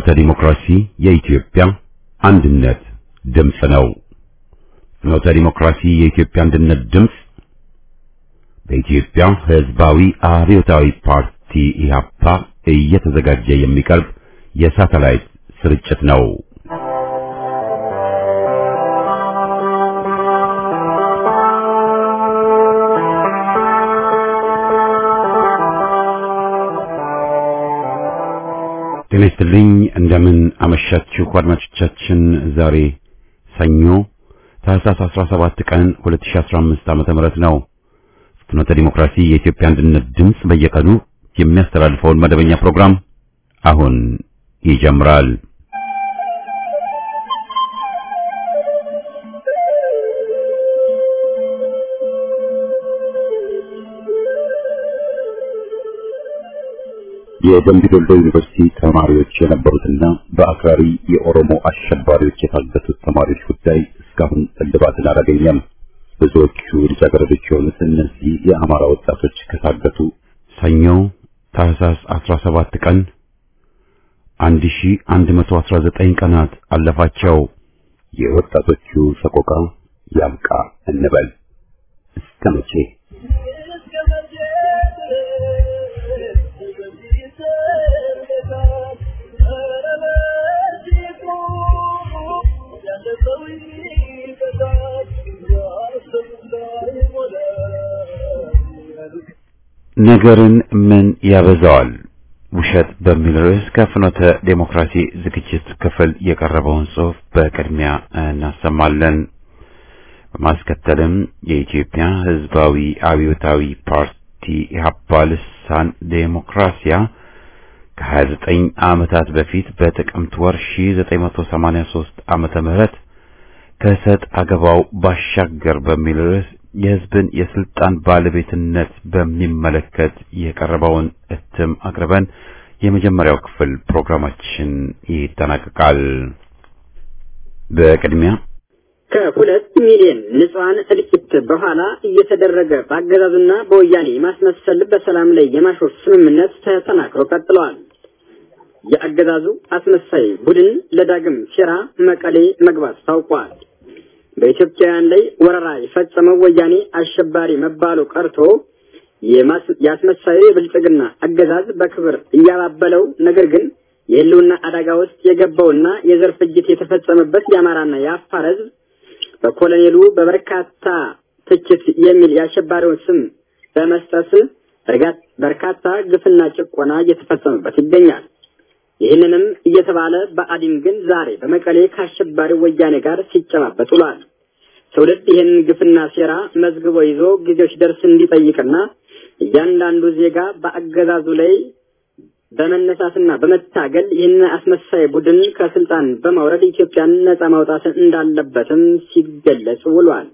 ፍኖተ ዲሞክራሲ የኢትዮጵያ አንድነት ድምፅ ነው። ፍኖተ ዲሞክራሲ የኢትዮጵያ አንድነት ድምፅ በኢትዮጵያ ሕዝባዊ አብዮታዊ ፓርቲ ኢህአፓ እየተዘጋጀ የሚቀርብ የሳተላይት ስርጭት ነው። ጤና ይስጥልኝ። እንደምን አመሻችሁ አድማጮቻችን። ዛሬ ሰኞ ታህሳስ 17 ቀን 2015 ዓመተ ምህረት ነው። ፍኖተ ዲሞክራሲ የኢትዮጵያ አንድነት ድምፅ በየቀኑ የሚያስተላልፈውን መደበኛ ፕሮግራም አሁን ይጀምራል። የደምቢ ዶሎ ዩኒቨርሲቲ ተማሪዎች የነበሩትና በአክራሪ የኦሮሞ አሸባሪዎች የታገቱት ተማሪዎች ጉዳይ እስካሁን እልባትን አላገኘም። ብዙዎቹ ልጃገረዶች የሆኑት እነዚህ የአማራ ወጣቶች ከታገቱ ሰኞ ታህሳስ 17 ቀን 1119 ቀናት አለፋቸው። የወጣቶቹ ሰቆቃ ያብቃ እንበል እስከ መቼ? ነገርን ምን ያበዛዋል? ውሸት በሚል ርዕስ ከፍኖተ ዴሞክራሲ ዝግጅት ክፍል የቀረበውን ጽሑፍ በቅድሚያ እናሰማለን። በማስከተልም የኢትዮጵያ ሕዝባዊ አብዮታዊ ፓርቲ ኢህአፓ ልሳን ዴሞክራሲያ ከ29 ዓመታት በፊት በጥቅምት ወር 1983 ዓመተ ምህረት ከሰጥ አገባው ባሻገር በሚል ርዕስ የሕዝብን የስልጣን ባለቤትነት በሚመለከት የቀረበውን እትም አቅርበን የመጀመሪያው ክፍል ፕሮግራማችን ይጠናቀቃል። በቅድሚያ ከሁለት ሚሊዮን ንጹሐን እልቂት በኋላ እየተደረገ በአገዛዙና በወያኔ ማስመሰል በሰላም ላይ የማሾፍ ስምምነት ተጠናክሮ ቀጥለዋል። የአገዛዙ አስመሳይ ቡድን ለዳግም ሴራ መቀሌ መግባት ታውቋል። በኢትዮጵያውያን ላይ ወረራ የፈጸመው ወያኔ አሸባሪ መባሉ ቀርቶ የአስመሳዩ የብልጽግና አገዛዝ በክብር እያባበለው ነገር ግን የህልውና አደጋ ውስጥ የገባውና የዘር ፍጅት የተፈጸመበት የአማራና የአፋር ህዝብ በኮሎኔሉ በበርካታ ትችት የሚል የአሸባሪውን ስም በመስጠት በርካታ ግፍና ጭቆና እየተፈጸመበት ይገኛል። ይህንንም እየተባለ በአዲን ግን ዛሬ በመቀሌ ከአሸባሪው ወያኔ ጋር ሲጨባበጥ ውሏል። ትውልድ ይህንን ግፍና ሴራ መዝግቦ ይዞ ጊዜው ሲደርስ እንዲጠይቅና እያንዳንዱ ዜጋ በአገዛዙ ላይ በመነሳትና በመታገል ይህን አስመሳይ ቡድን ከስልጣን በማውረድ ኢትዮጵያን ነጻ ማውጣት እንዳለበትም ሲገለጽ ውሏል።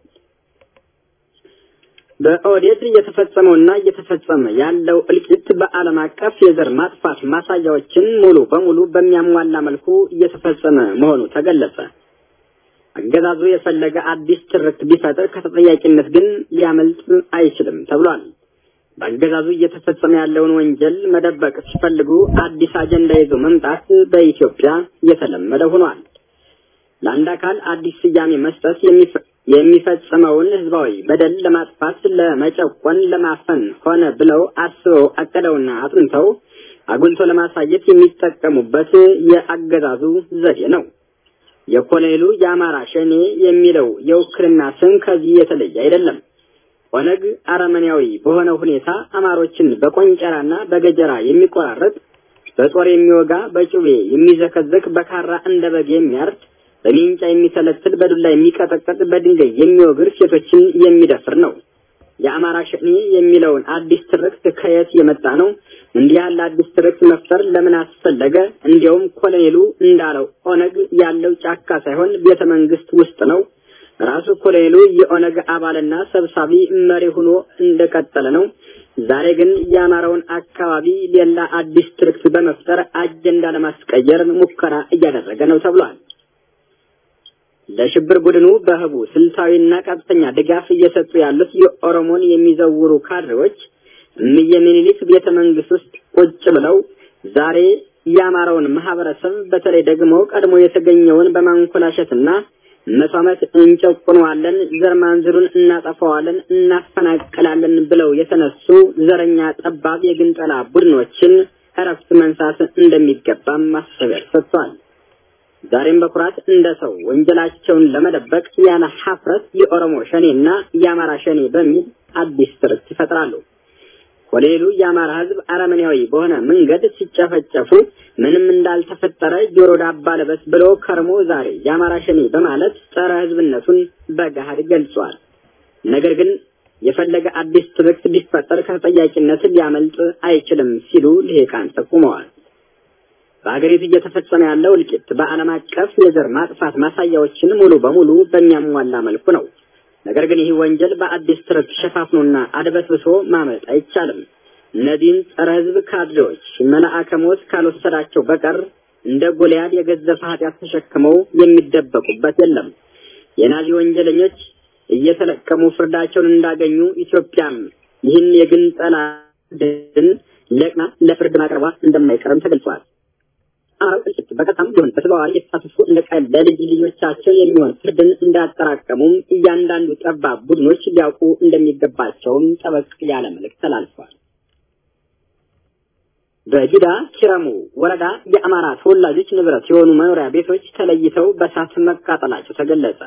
በኦህዴድ እየተፈጸመውና እየተፈጸመ ያለው እልቂት በዓለም አቀፍ የዘር ማጥፋት ማሳያዎችን ሙሉ በሙሉ በሚያሟላ መልኩ እየተፈጸመ መሆኑ ተገለጸ። አገዛዙ የፈለገ አዲስ ትርክት ቢፈጥር ከተጠያቂነት ግን ሊያመልጥ አይችልም ተብሏል። በአገዛዙ እየተፈጸመ ያለውን ወንጀል መደበቅ ሲፈልጉ አዲስ አጀንዳ ይዞ መምጣት በኢትዮጵያ የተለመደ ሆኗል። ለአንድ አካል አዲስ ስያሜ መስጠት የሚፈጽመውን ህዝባዊ በደል ለማጥፋት፣ ለመጨቆን፣ ለማፈን ሆነ ብለው አስበው አቅደውና አጥንተው አጉልቶ ለማሳየት የሚጠቀሙበት የአገዛዙ ዘዴ ነው። የኮሎኔሉ የአማራ ሸኔ የሚለው የውክልና ስም ከዚህ የተለየ አይደለም። ኦነግ አረመኔያዊ በሆነ ሁኔታ አማሮችን በቆንጨራና በገጀራ የሚቆራረጥ፣ በጦር የሚወጋ፣ በጩቤ የሚዘከዘክ፣ በካራ እንደ በግ የሚያርድ በሜንጫ የሚተለትል በዱላ የሚቀጠቀጥ በድንጋይ የሚወግር ሴቶችን የሚደፍር ነው። የአማራ ሸኔ የሚለውን አዲስ ትርክት ከየት የመጣ ነው? እንዲህ ያለ አዲስ ትርክት መፍጠር ለምን አስፈለገ? እንዲያውም ኮሎኔሉ እንዳለው ኦነግ ያለው ጫካ ሳይሆን ቤተ መንግስት ውስጥ ነው። ራሱ ኮሎኔሉ የኦነግ አባልና ሰብሳቢ መሪ ሆኖ እንደቀጠለ ነው። ዛሬ ግን የአማራውን አካባቢ ሌላ አዲስ ትርክት በመፍጠር አጀንዳ ለማስቀየር ሙከራ እያደረገ ነው ተብሏል። ለሽብር ቡድኑ በህቡ ስልታዊና ቀጥተኛ ድጋፍ እየሰጡ ያሉት የኦሮሞን የሚዘውሩ ካድሬዎች እምዬ ምኒልክ ቤተ መንግስት ውስጥ ቁጭ ብለው ዛሬ የአማራውን ማህበረሰብ በተለይ ደግሞ ቀድሞ የተገኘውን በማንኮላሸትና መቶ ዓመት እንጨቁነዋለን፣ ዘር ማንዝሩን እናጠፋዋለን፣ እናፈናቅላለን ብለው የተነሱ ዘረኛ ጠባብ የግንጠላ ቡድኖችን እረፍት መንሳት እንደሚገባም ማሳሰቢያ ሰጥቷል። ዛሬም በኩራት እንደ ሰው ወንጀላቸውን ለመደበቅ ያለ ሀፍረት የኦሮሞ ሸኔና የአማራ ሸኔ በሚል አዲስ ትርክት ይፈጥራሉ። ኮሎኔሉ የአማራ ሕዝብ አረመኔያዊ በሆነ መንገድ ሲጨፈጨፉ ምንም እንዳልተፈጠረ ጆሮ ዳባ ልበስ ብሎ ከርሞ ዛሬ የአማራ ሸኔ በማለት ጸረ ሕዝብነቱን በገሃድ ገልጿል። ነገር ግን የፈለገ አዲስ ትርክት ቢፈጠር ከተጠያቂነት ሊያመልጥ አይችልም ሲሉ ልሂቃን ጠቁመዋል። በሀገሪቱ እየተፈጸመ ያለው እልቂት በዓለም አቀፍ የዘር ማጥፋት ማሳያዎችን ሙሉ በሙሉ በሚያሟላ መልኩ ነው። ነገር ግን ይህ ወንጀል በአዲስ ትርክት ሸፋፍኖና አድበስብሶ ማመልጥ አይቻልም። እነዚህን ጸረ ሕዝብ ካድሬዎች መልአከ ሞት ካልወሰዳቸው በቀር እንደ ጎልያድ የገዘፈ ኃጢአት ተሸክመው የሚደበቁበት የለም። የናዚ ወንጀለኞች እየተለቀሙ ፍርዳቸውን እንዳገኙ ኢትዮጵያም ይህን የግንጠላ ድን ለቅና ለፍርድ ማቅረቧ እንደማይቀርም ተገልጿል። አማራው እልቂት በቀጥታም ቢሆን በተዘዋዋሪ የተሳተፉ እንደ ቀል ለልጅ ልጆቻቸው የሚሆን ፍርድን እንዳጠራቀሙም እያንዳንዱ ጠባብ ቡድኖች ሊያውቁ እንደሚገባቸውም ጠበቅ ያለ መልእክት ተላልፏል። በጊዳ ኪረሙ ወረዳ የአማራ ተወላጆች ንብረት የሆኑ መኖሪያ ቤቶች ተለይተው በእሳት መቃጠላቸው ተገለጸ።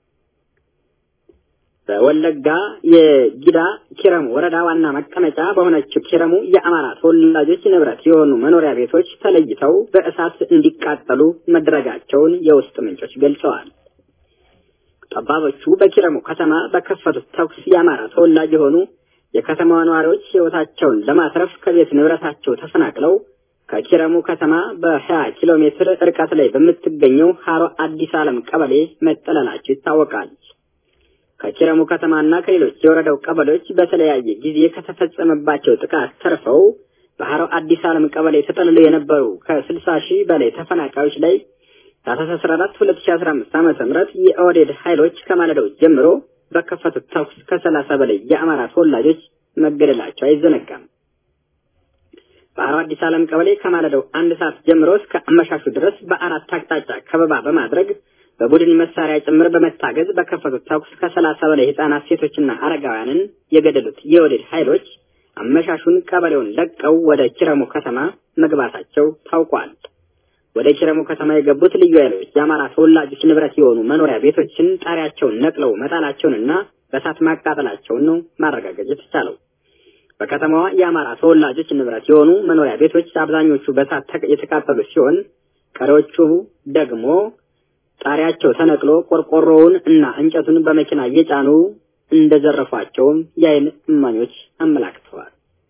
በወለጋ የጊዳ ኪረሙ ወረዳ ዋና መቀመጫ በሆነችው ኪረሙ የአማራ ተወላጆች ንብረት የሆኑ መኖሪያ ቤቶች ተለይተው በእሳት እንዲቃጠሉ መደረጋቸውን የውስጥ ምንጮች ገልጸዋል። ጠባቦቹ በኪረሙ ከተማ በከፈቱት ተኩስ የአማራ ተወላጅ የሆኑ የከተማዋ ነዋሪዎች ሕይወታቸውን ለማትረፍ ከቤት ንብረታቸው ተፈናቅለው ከኪረሙ ከተማ በሀያ ኪሎ ሜትር ርቀት ላይ በምትገኘው ሀሮ አዲስ ዓለም ቀበሌ መጠለላቸው ይታወቃል። ከኪረሙ ከተማና ከሌሎች የወረዳው ቀበሌዎች በተለያየ ጊዜ ከተፈጸመባቸው ጥቃት ተርፈው በሀሮ አዲስ ዓለም ቀበሌ ተጠልለው የነበሩ ከስልሳ ሺህ በላይ ተፈናቃዮች ላይ ታህሳስ 14 2015 ዓመተ ምህረት የኦህዴድ ኃይሎች ከማለዳው ጀምሮ በከፈቱት ተኩስ ከሰላሳ በላይ የአማራ ተወላጆች መገደላቸው አይዘነጋም። በሀሮ አዲስ ዓለም ቀበሌ ከማለዳው አንድ ሰዓት ጀምሮ እስከ አመሻሹ ድረስ በአራት አቅጣጫ ከበባ በማድረግ በቡድን መሳሪያ ጭምር በመታገዝ በከፈቱት ተኩስ ከሰላሳ በላይ ህጻናት፣ ሴቶችና አረጋውያንን የገደሉት የወዴድ ኃይሎች አመሻሹን ቀበሌውን ለቀው ወደ ኪረሙ ከተማ መግባታቸው ታውቋል። ወደ ኪረሙ ከተማ የገቡት ልዩ ኃይሎች የአማራ ተወላጆች ንብረት የሆኑ መኖሪያ ቤቶችን ጣሪያቸውን ነቅለው መጣላቸውንና በእሳት ማቃጠላቸውን ነው ማረጋገጥ የተቻለው። በከተማዋ የአማራ ተወላጆች ንብረት የሆኑ መኖሪያ ቤቶች አብዛኞቹ በእሳት የተቃጠሉ ሲሆን ቀሪዎቹ ደግሞ ጣሪያቸው ተነቅሎ ቆርቆሮውን እና እንጨቱን በመኪና እየጫኑ እንደዘረፏቸውም የዓይን እማኞች አመላክተዋል።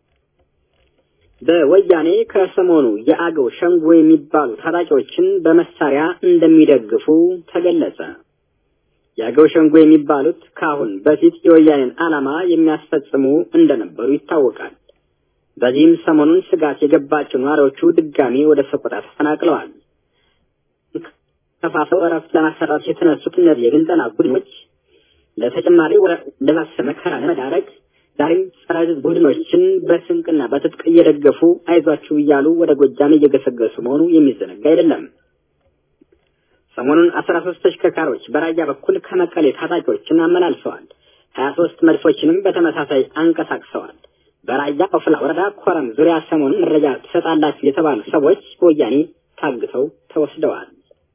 በወያኔ ከሰሞኑ የአገው ሸንጎ የሚባሉ ታጣቂዎችን በመሳሪያ እንደሚደግፉ ተገለጸ። የአገው ሸንጎ የሚባሉት ከአሁን በፊት የወያኔን ዓላማ የሚያስፈጽሙ እንደነበሩ ይታወቃል። በዚህም ሰሞኑን ስጋት የገባቸው ነዋሪዎቹ ድጋሚ ወደ ሰቆጣ ተፈናቅለዋል። ከፋፈው እረፍት ለማሰራት የተነሱት እነዚህ የግንጠላ ቡድኖች ለተጨማሪ ለባሰ መከራ ለመዳረግ ዛሬም ጸረ ሕዝብ ቡድኖችን በስንቅና በትጥቅ እየደገፉ አይዟችሁ እያሉ ወደ ጎጃም እየገሰገሱ መሆኑ የሚዘነጋ አይደለም። ሰሞኑን አስራ ሶስት ተሽከርካሪዎች በራያ በኩል ከመቀሌ ታጣቂዎችን አመላልሰዋል። ሀያ ሶስት መድፎችንም በተመሳሳይ አንቀሳቅሰዋል። በራያ ኦፍላ ወረዳ ኮረም ዙሪያ ሰሞኑን መረጃ ትሰጣላችሁ የተባሉ ሰዎች በወያኔ ታግተው ተወስደዋል።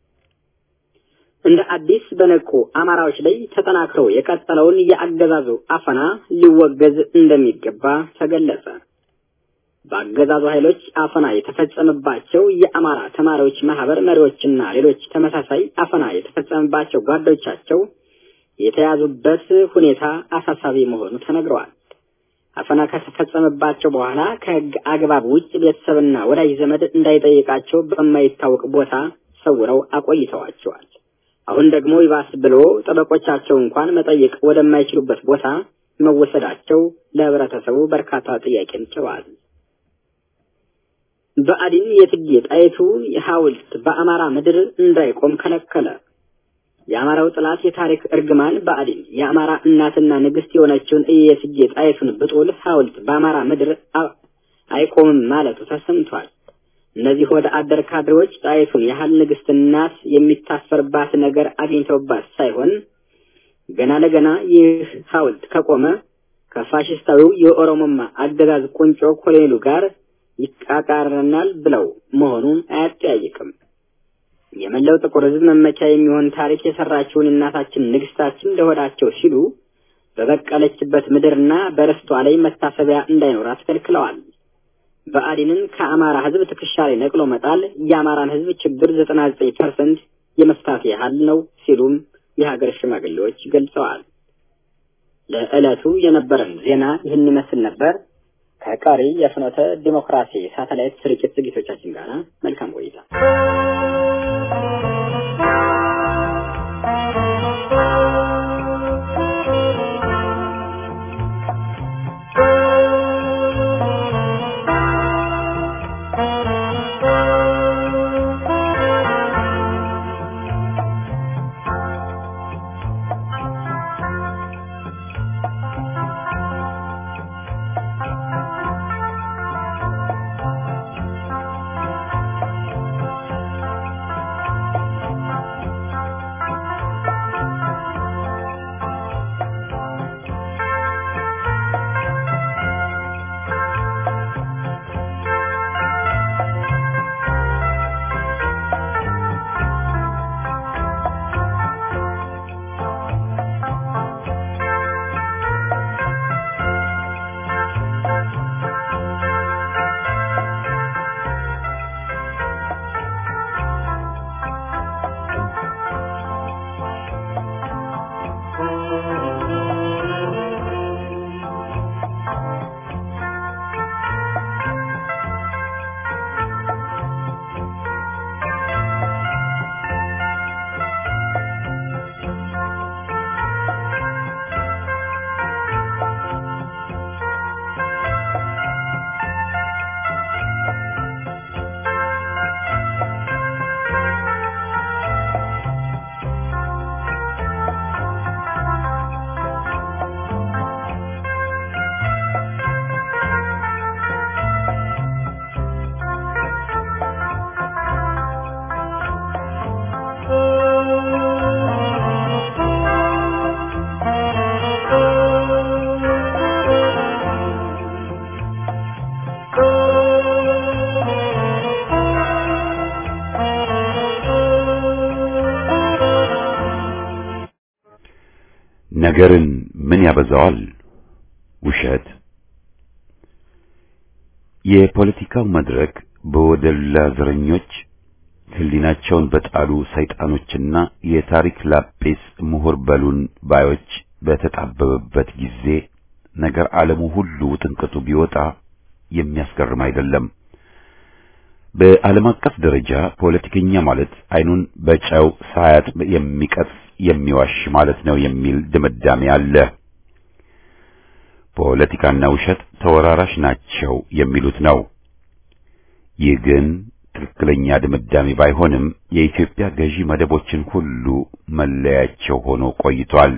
እንደ አዲስ በነቁ አማራዎች ላይ ተጠናክረው የቀጠለውን የአገዛዙ አፈና ሊወገዝ እንደሚገባ ተገለጸ። በአገዛዙ ኃይሎች አፈና የተፈጸመባቸው የአማራ ተማሪዎች ማህበር መሪዎችና ሌሎች ተመሳሳይ አፈና የተፈጸመባቸው ጓዶቻቸው የተያዙበት ሁኔታ አሳሳቢ መሆኑ ተነግረዋል። አፈና ከተፈጸመባቸው በኋላ ከሕግ አግባብ ውጭ ቤተሰብና ወዳጅ ዘመድ እንዳይጠይቃቸው በማይታወቅ ቦታ ሰውረው አቆይተዋቸዋል። አሁን ደግሞ ይባስ ብሎ ጠበቆቻቸው እንኳን መጠየቅ ወደማይችሉበት ቦታ መወሰዳቸው ለህብረተሰቡ በርካታ ጥያቄን ጭሯል። ብአዴን የእቴጌ ጣይቱ ሐውልት በአማራ ምድር እንዳይቆም ከለከለ። የአማራው ጥላት የታሪክ እርግማን ብአዴን የአማራ እናትና ንግስት የሆነችውን የእቴጌ ጣይቱን ብጡል ሐውልት በአማራ ምድር አይቆምም ማለቱ ተሰምቷል። እነዚህ ወደ አደር ካድሬዎች ጣይቱን ያህል ንግስት እናት የሚታሰርባት ነገር አግኝተውባት ሳይሆን ገና ለገና ይህ ሐውልት ከቆመ ከፋሽስታዊው የኦሮሞማ አገዛዝ ቁንጮ ኮሎኔሉ ጋር ይቃቃረናል ብለው መሆኑን አያጠያይቅም። የመላው ጥቁር ሕዝብ መመኪያ የሚሆን ታሪክ የሰራችውን እናታችን ንግስታችን ለሆዳቸው ሲሉ በበቀለችበት ምድርና በርስቷ ላይ መታሰቢያ እንዳይኖራት ከልክለዋል። ብአዴንን ከአማራ ሕዝብ ትከሻ ላይ ነቅሎ መጣል የአማራን ሕዝብ ችግር ዘጠና ዘጠኝ ፐርሰንት የመፍታት ያህል ነው ሲሉም የሀገር ሽማግሌዎች ገልጸዋል። ለዕለቱ የነበረን ዜና ይህን ይመስል ነበር። ከቀሪ የፍኖተ ዲሞክራሲ ሳተላይት ስርጭት ዝግጅቶቻችን ጋር መልካም ቆይታ። ነገርን ምን ያበዛዋል? ውሸት። የፖለቲካው መድረክ በወደላ ዘረኞች ሕሊናቸውን በጣሉ ሰይጣኖችና የታሪክ ላጲስ ምሁር በሉን ባዮች በተጣበበበት ጊዜ ነገር ዓለሙ ሁሉ ውጥንቅጡ ቢወጣ የሚያስገርም አይደለም። በዓለም አቀፍ ደረጃ ፖለቲከኛ ማለት አይኑን በጨው ሳያጥብ የሚቀጥፍ የሚዋሽ ማለት ነው የሚል ድምዳሜ አለ። ፖለቲካና ውሸት ተወራራሽ ናቸው የሚሉት ነው። ይህ ግን ትክክለኛ ድምዳሜ ባይሆንም የኢትዮጵያ ገዢ መደቦችን ሁሉ መለያቸው ሆኖ ቆይቷል።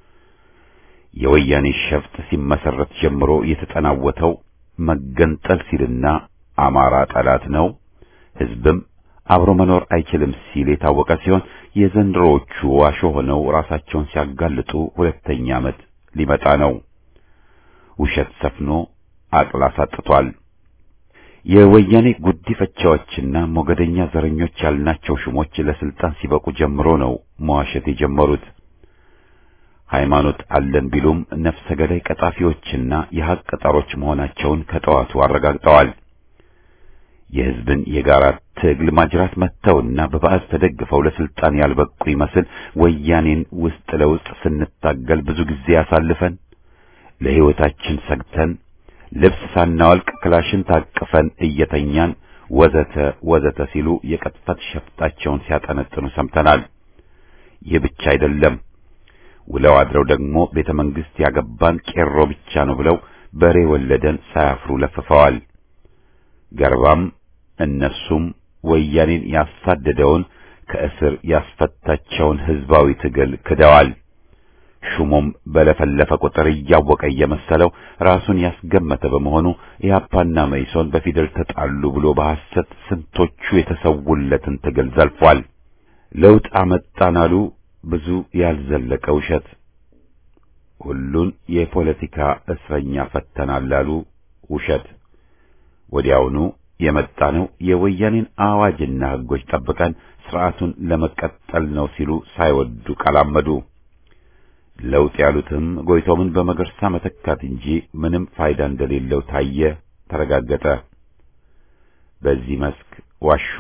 የወያኔ ሸፍጥ ሲመሰረት ጀምሮ የተጠናወተው መገንጠል ሲልና አማራ ጠላት ነው፣ ሕዝብም አብሮ መኖር አይችልም ሲል የታወቀ ሲሆን የዘንድሮዎቹ ዋሾ ሆነው ራሳቸውን ሲያጋልጡ ሁለተኛ ዓመት ሊመጣ ነው። ውሸት ሰፍኖ አቅል አሳጥቷል። የወያኔ ጉዲፈቻዎችና ሞገደኛ ዘረኞች ያልናቸው ሹሞች ለስልጣን ሲበቁ ጀምሮ ነው መዋሸት የጀመሩት። ሃይማኖት አለን ቢሉም ነፍሰ ገዳይ ቀጣፊዎችና የሐቅ ጠሮች መሆናቸውን ከጠዋቱ አረጋግጠዋል። የሕዝብን የጋራ ትግል ማጅራት መተውና በባዕዝ ተደግፈው ለስልጣን ያልበቁ ይመስል ወያኔን ውስጥ ለውስጥ ስንታገል ብዙ ጊዜ ያሳልፈን ለሕይወታችን ሰግተን ልብስ ሳናወልቅ ክላሽን ታቅፈን እየተኛን ወዘተ ወዘተ ሲሉ የቅጥፈት ሸፍጣቸውን ሲያጠነጥኑ ሰምተናል። ይህ ብቻ አይደለም። ውለው አድረው ደግሞ ቤተ መንግሥት ያገባን ቄሮ ብቻ ነው ብለው በሬ ወለደን ሳያፍሩ ለፍፈዋል። ገርባም እነሱም ወያኔን ያሳደደውን ከእስር ያስፈታቸውን ሕዝባዊ ትግል ክደዋል። ሹሙም በለፈለፈ ቁጥር እያወቀ እየመሰለው ራሱን ያስገመተ በመሆኑ ኢህአፓና መኢሶን በፊደል ተጣሉ ብሎ በሐሰት ስንቶቹ የተሰውለትን ትግል ዘልፏል። ለውጥ አመጣን አሉ ብዙ ያልዘለቀ ውሸት። ሁሉን የፖለቲካ እስረኛ ፈተናል አሉ ውሸት። ወዲያውኑ የመጣ ነው የወያኔን አዋጅና ሕጎች ጠብቀን ስርዓቱን ለመቀጠል ነው ሲሉ ሳይወዱ ቀላመዱ። ለውጥ ያሉትም ጎይቶምን በመገርሳ መተካት እንጂ ምንም ፋይዳ እንደሌለው ታየ፣ ተረጋገጠ። በዚህ መስክ ዋሹ።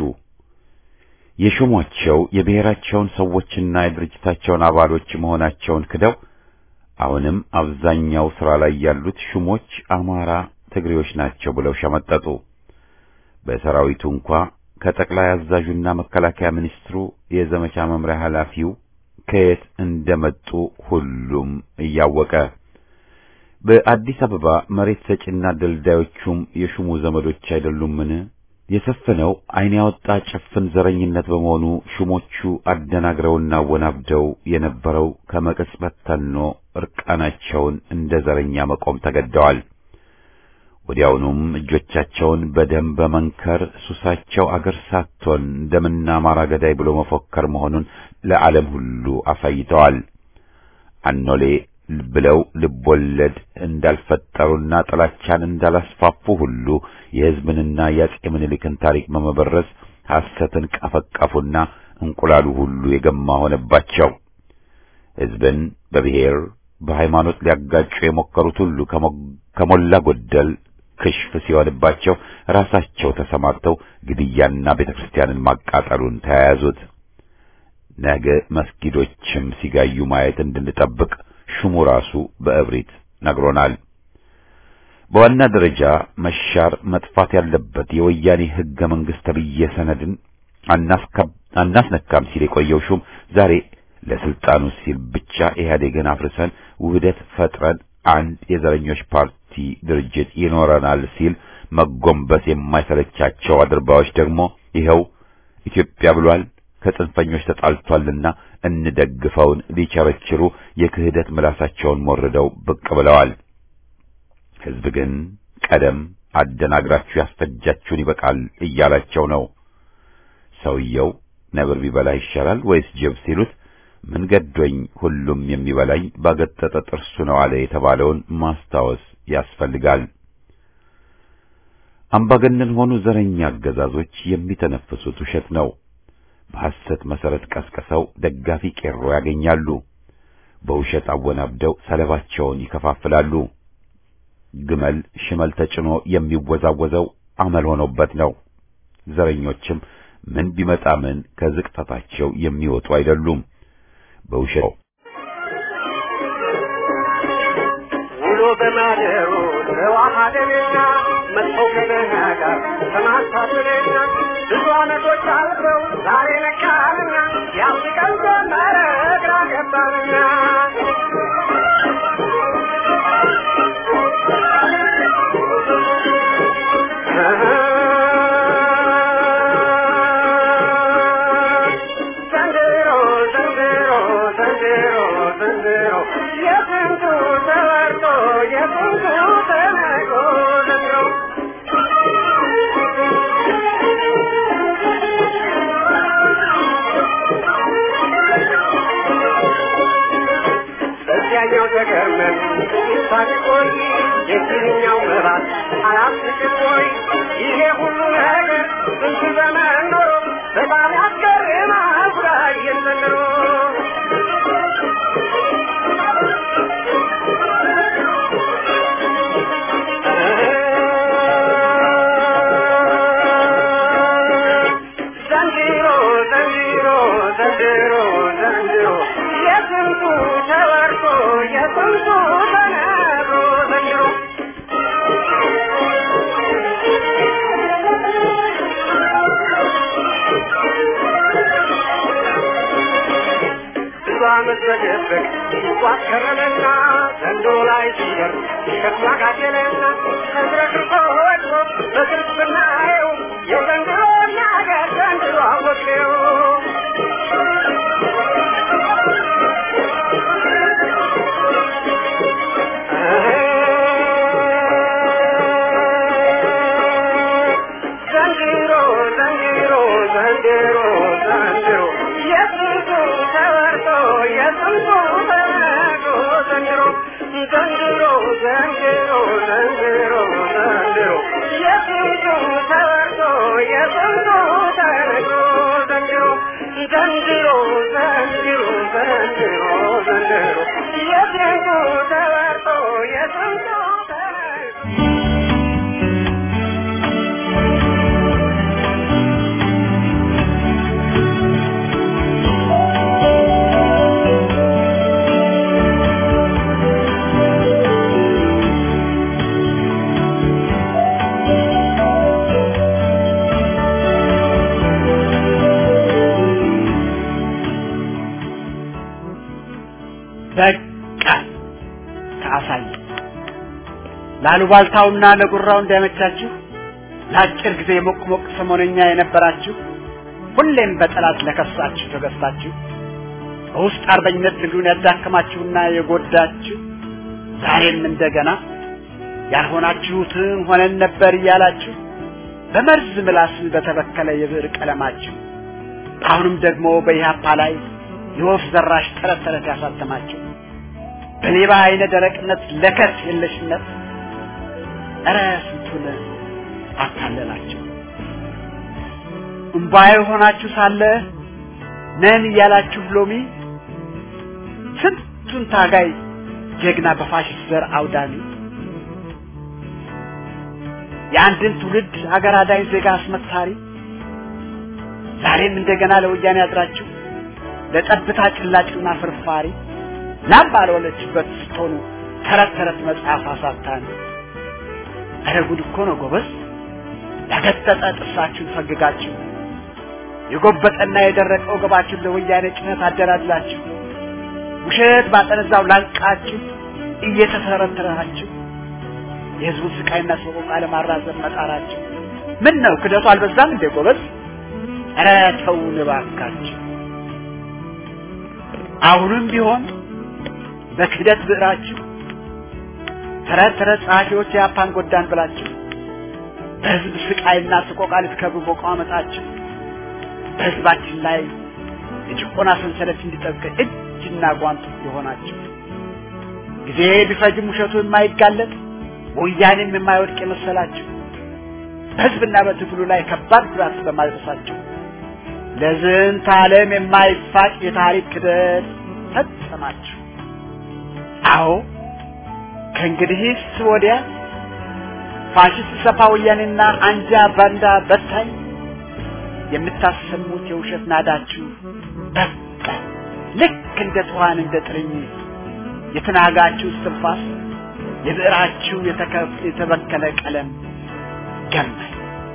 የሾሟቸው የብሔራቸውን ሰዎችና የድርጅታቸውን አባሎች መሆናቸውን ክደው አሁንም አብዛኛው ሥራ ላይ ያሉት ሹሞች አማራ፣ ትግሬዎች ናቸው ብለው ሸመጠጡ። በሰራዊቱ እንኳ ከጠቅላይ አዛዡና መከላከያ ሚኒስትሩ የዘመቻ መምሪያ ኃላፊው ከየት እንደመጡ ሁሉም እያወቀ በአዲስ አበባ መሬት ሰጪና ደልዳዮቹም የሹሙ ዘመዶች አይደሉምን? የሰፈነው ዓይን ያወጣ ጭፍን ዘረኝነት በመሆኑ ሹሞቹ አደናግረውና ወናብደው የነበረው ከመቅጽበት ተኖ እርቃናቸውን እንደ ዘረኛ መቆም ተገደዋል። ወዲያውኑም እጆቻቸውን በደም በመንከር ሱሳቸው አገር ሳትሆን ደምና አማራ ገዳይ ብሎ መፎከር መሆኑን ለዓለም ሁሉ አሳይተዋል። አኖሌ ብለው ልቦለድ እንዳልፈጠሩና ጥላቻን እንዳላስፋፉ ሁሉ የሕዝብንና የአፄ ምኒልክን ታሪክ በመበረዝ ሐሰትን ቀፈቀፉና እንቁላሉ ሁሉ የገማ ሆነባቸው። ሕዝብን በብሔር በሃይማኖት ሊያጋጩ የሞከሩት ሁሉ ከሞላ ጎደል ክሽፍ ሲሆንባቸው ራሳቸው ተሰማርተው ግድያና ቤተ ክርስቲያንን ማቃጠሉን ተያያዙት። ነገ መስጊዶችም ሲጋዩ ማየት እንድንጠብቅ ሹሙ ራሱ በእብሪት ነግሮናል። በዋና ደረጃ መሻር መጥፋት ያለበት የወያኔ ሕገ መንግሥት ተብዬ ሰነድን አናስነካም ሲል የቆየው ሹም ዛሬ ለስልጣኑ ሲል ብቻ ኢህአዴግን አፍርሰን ውህደት ፈጥረን አንድ የዘረኞች ፓርቲ ድርጅት ይኖረናል ሲል መጎንበስ የማይሰለቻቸው አድርባዮች ደግሞ ይኸው ኢትዮጵያ ብሏል ከጽንፈኞች ተጣልቷልና እንደግፈውን ሊቸረችሩ የክህደት ምላሳቸውን ሞርደው ብቅ ብለዋል። ሕዝብ ግን ቀደም አደናግራችሁ ያስፈጃችሁን ይበቃል እያላቸው ነው። ሰውየው ነብር ቢበላ ይሻላል ወይስ ጅብ ሲሉት ምን ገዶኝ ሁሉም የሚበላኝ ባገጠጠ ጥርሱ ነው አለ የተባለውን ማስታወስ ያስፈልጋል። አምባገነን ሆኑ ዘረኛ አገዛዞች የሚተነፍሱት ውሸት ነው። በሐሰት መሰረት ቀስቅሰው ደጋፊ ቄሮ ያገኛሉ። በውሸት አወናብደው ሰለባቸውን ይከፋፍላሉ። ግመል ሽመል ተጭኖ የሚወዛወዘው አመል ሆኖበት ነው። ዘረኞችም ምን ቢመጣ ምን ከዝቅጠታቸው የሚወጡ አይደሉም። በውሸት ውሎ በማደሩ ተዋሃደንና መጥፎው ከመናጋ ተማሳብንና ብዙ ዓመቶች አልፈው ዛሬ ነቃንና ያስቀን ጀመረ ግራ ገባንና ዘንድሮ ዘንድሮ ዘንድሮ ዘንድሮ የስንቱ ተወርቶ የስንቱ ተነጎ ዘንድሮ በዚያኛው ተገርመን ሳንቆይ የዚህኛው ምራት አላስቅም ወይ ይሄ ሁሉ ነገር ስንት ዘመን ኖሮ በጣም ያስገርማል ጉዳዬን ዘንድሮ ዘንድሮ ዘንድሮ ዘንድሮ ዘንድሮ የስንቱ ተወርቶ የስንቱ ተነግሮ ዘንድሮ ብዙ ዓመት በደበቅ ሲጓዝ ከረመና ዘንዶ ላይ ሲደርስ ሸክላ ጋደለና ተዝረክርኮ ወድቆ በግልጽ ብናየው የዘንድሮ ነገር ዘንድሮ አወቅነው። የጥንቱ ተነግሮ ዘንድሮ ዘንድሮ ዘንድሮ ዘንድሮ ዘንድሮ የጥንቱ ተወርቶ የጥንቱ ተነግሮ ዘንድሮ ዘንድሮ ዘንድሮ ዘንድሮ ዘንድሮ የጥንቱ ተወርቶ የጥንቱ ተነግሮ በቃ ከአሳይ ላሉባልታውና ለጉራው እንዳይመቻችሁ ለአጭር ጊዜ ሞቅ ሞቅ ሰሞነኛ የነበራችሁ ሁሌም በጠላት ለከሳችሁ ተገዝታችሁ በውስጥ አርበኝነት ትግሉን ያዳከማችሁና የጎዳችሁ ዛሬም እንደገና ያልሆናችሁትን ሆነን ነበር እያላችሁ በመርዝ ምላስ በተበከለ የብዕር ቀለማችሁ አሁንም ደግሞ በኢህአፓ ላይ የወፍ ዘራሽ ተረት ተረት ያሳተማችሁ በሌባ አይነ ደረቅነት ለከት የለሽነት እረ ስንቱን አታለላችሁ። እምባዬ ሆናችሁ ሳለ ነን እያላችሁ ሎሚ ስንቱን ታጋይ ጀግና በፋሽስት ዘር አውዳሚ የአንድን ትውልድ ሀገር አዳኝ ዜጋ አስመታሪ ዛሬም እንደገና ለወያኔ ያድራችሁ ለጠብታ ጭላጭና ፍርፋሪ ላም ባልወለችበት ስትሆኑ ተረት ተረት መጽሐፍ አሳታን። ኧረ ጉድ እኮ ነው ጎበዝ! ያገጠጠ ጥርሳችሁን ፈግጋችሁ የጎበጠና የደረቀ ወገባችሁን ለወያኔ ጭነት አደላድላችሁ ውሸት ባጠነዛው ላንቃችሁ እየተተረተራችሁ የህዝቡን ስቃይና ሰቆቃ ለማራዘም መጣራችሁ ምን ነው ክደቱ አልበዛም እንዴ ጎበዝ? ኧረ ተውን እባካችሁ። አሁንም ቢሆን በክህደት ብዕራችሁ ተረት ተረት ጸሐፊዎች የአፓን ጎዳን ብላችሁ በህዝብ ስቃይና ስቆቃ ልትከብሩ በቋመጣችሁ በህዝባችን ላይ የጭቆና ሰንሰለት እንዲጠብቅ እጅና ጓንት የሆናችሁ ጊዜ ቢፈጅም ውሸቱ የማይጋለጥ ወያኔም የማይወድቅ የመሰላችሁ በህዝብና በትግሉ ላይ ከባድ ጉዳት በማድረሳችሁ ለዝንተ ዓለም የማይፋቅ የታሪክ ክደት ፈጸማችሁ። አዎ ከእንግዲህስ ወዲያ ፋሽስት ሰፋ ወያኔና አንጃ ባንዳ በታኝ የምታሰሙት የውሸት ናዳችሁ በቃ ልክ እንደ ትኋን እንደ ጥርኝ የተናጋችሁ እስትንፋስ የብዕራችሁ የተበከለ ቀለም ገማኝ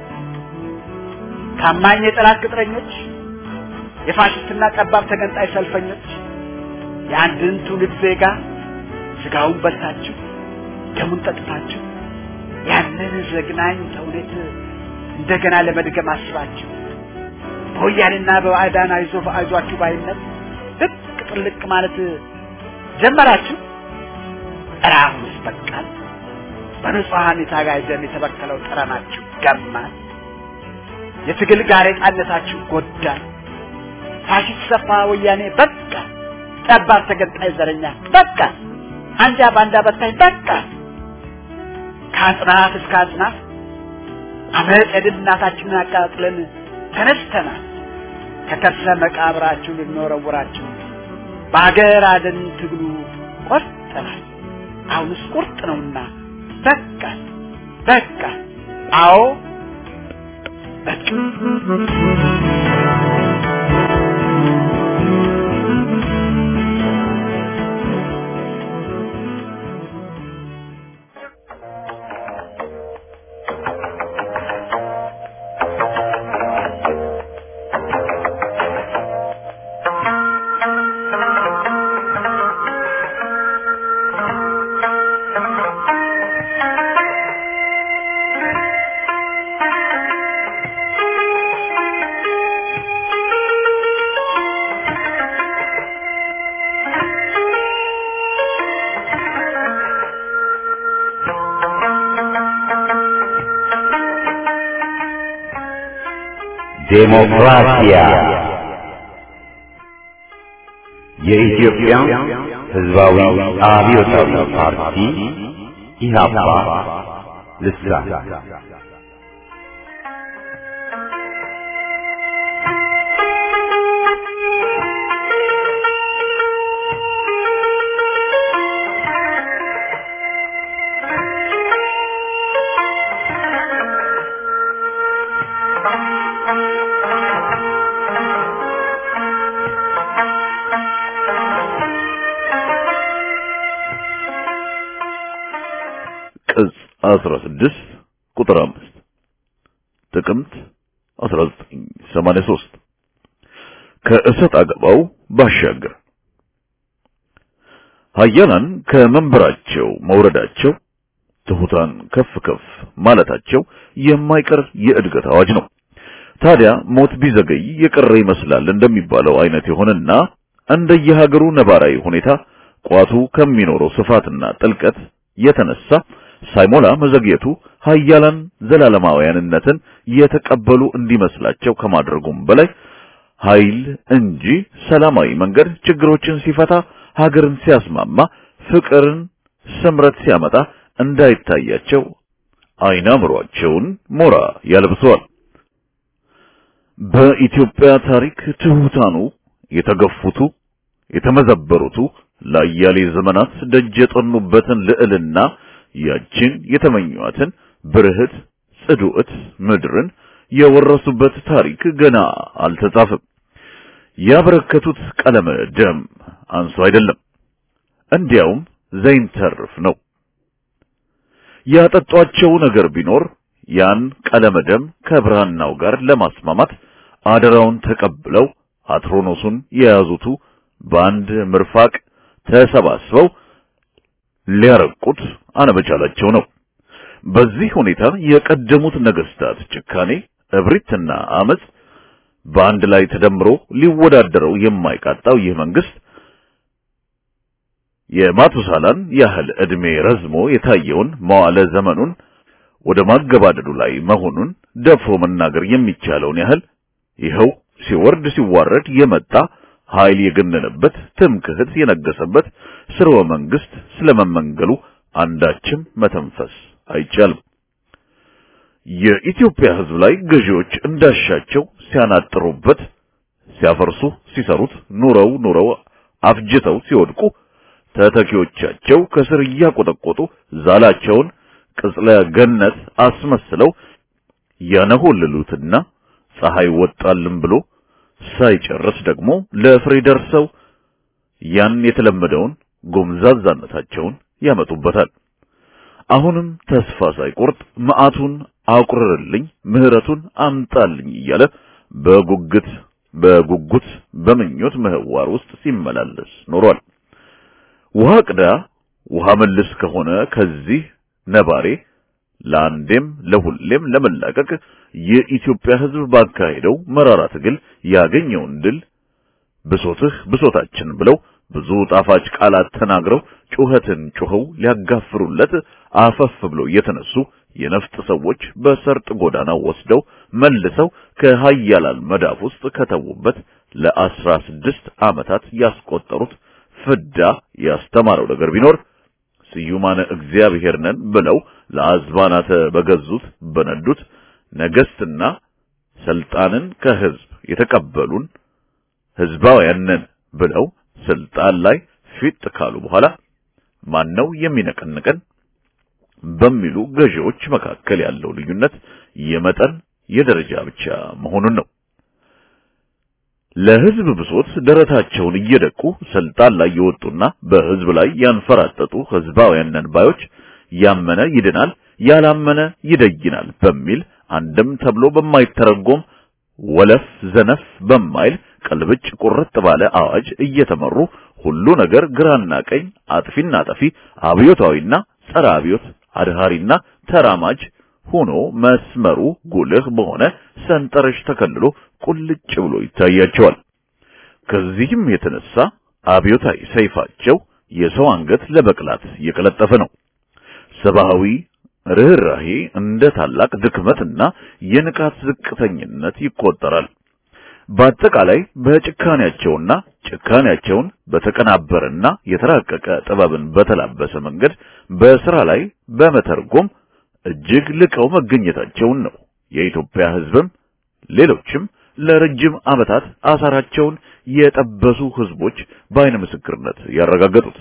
ታማኝ የጠላት ቅጥረኞች የፋሽስትና ጠባብ ተገንጣይ ሰልፈኞች የአንድን ትውልድ ዜጋ ስጋውን በልታችሁ ደሙን ጠጥታችሁ ያንን ዘግናኝ ተውኔት እንደገና ለመድገም አስባችሁ በወያኔና በባዕዳን አይዞ አይዟችሁ ባይነት ልቅ ጥልቅ ማለት ጀመራችሁ። ኧረ አሁንስ በቃል በንጹሐን የታጋይ ደም የተበከለው ጠረናችሁ ገማን። የትግል ጋሬጣነታችሁ ጎዳን። ፋሽስት ሰፋ ወያኔ በቃ፣ ጠባብ ተገንጣይ ዘረኛ በቃ፣ አንጃ ባንዳ በታኝ በቃ። ከአጽናፍ እስከ አጽናፍ አመፅ የድል እናታችንን አቃጥለን ተነስተናል። ከከርሰ መቃብራችሁ ልንወረውራችሁ በአገር አደን ትግሉ ቆርጠናል። አሁንስ ቁርጥ ነውና በቃ በቃ አዎ በቃ ዴሞክራሲያ የኢትዮጵያ ሕዝባዊ አብዮታዊ ፓርቲ ኢህአፓ ልሳን ቅጽ 16 ቁጥር 5 ጥቅምት 1983 ከእሰጥ አገባው ባሻገር ኃያላን ከመንበራቸው መውረዳቸው ትሑታን ከፍ ከፍ ማለታቸው የማይቀር የእድገት አዋጅ ነው። ታዲያ ሞት ቢዘገይ የቀረ ይመስላል እንደሚባለው አይነት የሆነና እንደየሀገሩ ነባራዊ ሁኔታ ቋቱ ከሚኖረው ስፋትና ጥልቀት የተነሳ ሳይሞላ መዘግየቱ ኃያላን ዘላለማውያንነትን የተቀበሉ እንዲመስላቸው ከማድረጉም በላይ ኃይል እንጂ ሰላማዊ መንገድ ችግሮችን ሲፈታ ሀገርን ሲያስማማ ፍቅርን ስምረት ሲያመጣ እንዳይታያቸው አይናምሯቸውን ሞራ ያለብሰዋል። በኢትዮጵያ ታሪክ ትሑታኑ የተገፉቱ የተመዘበሩቱ ለአያሌ ዘመናት ደጅ የጠኑበትን ልዕልና ያችን የተመኟትን ብርህት ጽዱዕት ምድርን የወረሱበት ታሪክ ገና አልተጻፈም። ያበረከቱት ቀለመ ደም አንሶ አይደለም፣ እንዲያውም ዘይንተርፍ ነው። ያጠጧቸው ነገር ቢኖር ያን ቀለመ ደም ከብራናው ጋር ለማስማማት አደራውን ተቀብለው አትሮኖሱን የያዙቱ በአንድ ምርፋቅ ተሰባስበው ሊያረቁት አለመቻላቸው ነው። በዚህ ሁኔታ የቀደሙት ነገስታት ጭካኔ፣ እብሪትና አመጽ በአንድ ላይ ተደምሮ ሊወዳደረው የማይቃጣው ይህ መንግስት የማቱሳላን ያህል ዕድሜ ረዝሞ የታየውን መዋለ ዘመኑን ወደ ማገባደዱ ላይ መሆኑን ደፍሮ መናገር የሚቻለውን ያህል ይኸው ሲወርድ ሲዋረድ የመጣ ኃይል የገነነበት ትምክህት የነገሰበት ስርወ መንግስት ስለመመንገሉ አንዳችም መተንፈስ አይቻልም። የኢትዮጵያ ሕዝብ ላይ ገዢዎች እንዳሻቸው ሲያናጥሩበት፣ ሲያፈርሱ፣ ሲሰሩት ኑረው ኑረው አፍጅተው ሲወድቁ ተተኪዎቻቸው ከስር እያቆጠቆጡ ዛላቸውን ቅጽለ ገነት አስመስለው ያነሆልሉትና ፀሐይ ወጣልን ብሎ ሳይጨርስ ደግሞ ለፍሬ ደርሰው ያን የተለመደውን ጎምዛዛነታቸውን ያመጡበታል። አሁንም ተስፋ ሳይቆርጥ መዓቱን አቁርርልኝ፣ ምህረቱን አምጣልኝ እያለ በጉጉት በጉጉት በምኞት ምህዋር ውስጥ ሲመላለስ ኖሯል። ውሃ ቅዳ ውሃ መልስ ከሆነ ከዚህ ነባሬ ለአንዴም ለሁሌም ለመላቀቅ የኢትዮጵያ ሕዝብ ባካሄደው መራራ ትግል ያገኘውን ድል ብሶትህ ብሶታችን ብለው ብዙ ጣፋጭ ቃላት ተናግረው ጩኸትን ጩኸው ሊያጋፍሩለት አፈፍ ብለው የተነሱ የነፍጥ ሰዎች በሰርጥ ጎዳና ወስደው መልሰው ከሀያላል መዳፍ ውስጥ ከተዉበት ለአስራ ስድስት ዓመታት ያስቆጠሩት ፍዳ ያስተማረው ነገር ቢኖር ስዩማነ እግዚአብሔር ነን ብለው ለአዝባናተ በገዙት በነዱት ነገስትና ስልጣንን ከህዝብ የተቀበሉን ህዝባውያን ነን ብለው ስልጣን ላይ ፊት ካሉ በኋላ ማነው የሚነቀንቀን በሚሉ ገዢዎች መካከል ያለው ልዩነት የመጠን የደረጃ ብቻ መሆኑን ነው። ለህዝብ ብሶት ደረታቸውን እየደቁ ስልጣን ላይ የወጡና በህዝብ ላይ ያንፈራጠጡ ህዝባውያን ነን ባዮች ያመነ ይድናል፣ ያላመነ ይደይናል በሚል አንድም ተብሎ በማይተረጎም ወለፍ ዘነፍ በማይል ቀልብጭ ቁርጥ ባለ አዋጅ እየተመሩ ሁሉ ነገር ግራና ቀኝ፣ አጥፊና ጠፊ፣ አብዮታዊና ጸረ አብዮት፣ አድሃሪና ተራማጅ ሆኖ መስመሩ ጉልህ በሆነ ሰንጠረዥ ተከልሎ ቁልጭ ብሎ ይታያቸዋል። ከዚህም የተነሳ አብዮታዊ ሰይፋቸው የሰው አንገት ለበቅላት እየቀለጠፈ ነው። ሰብአዊ ርኅራሄ እንደ ታላቅ ድክመትና የንቃት ዝቅተኝነት ይቆጠራል። በአጠቃላይ በጭካኔያቸውና ጭካኔያቸውን በተቀናበረና የተራቀቀ ጥበብን በተላበሰ መንገድ በስራ ላይ በመተርጎም እጅግ ልቀው መገኘታቸውን ነው የኢትዮጵያ ሕዝብም ሌሎችም ለረጅም ዓመታት አሳራቸውን የጠበሱ ሕዝቦች በአይነ ምስክርነት ያረጋገጡት።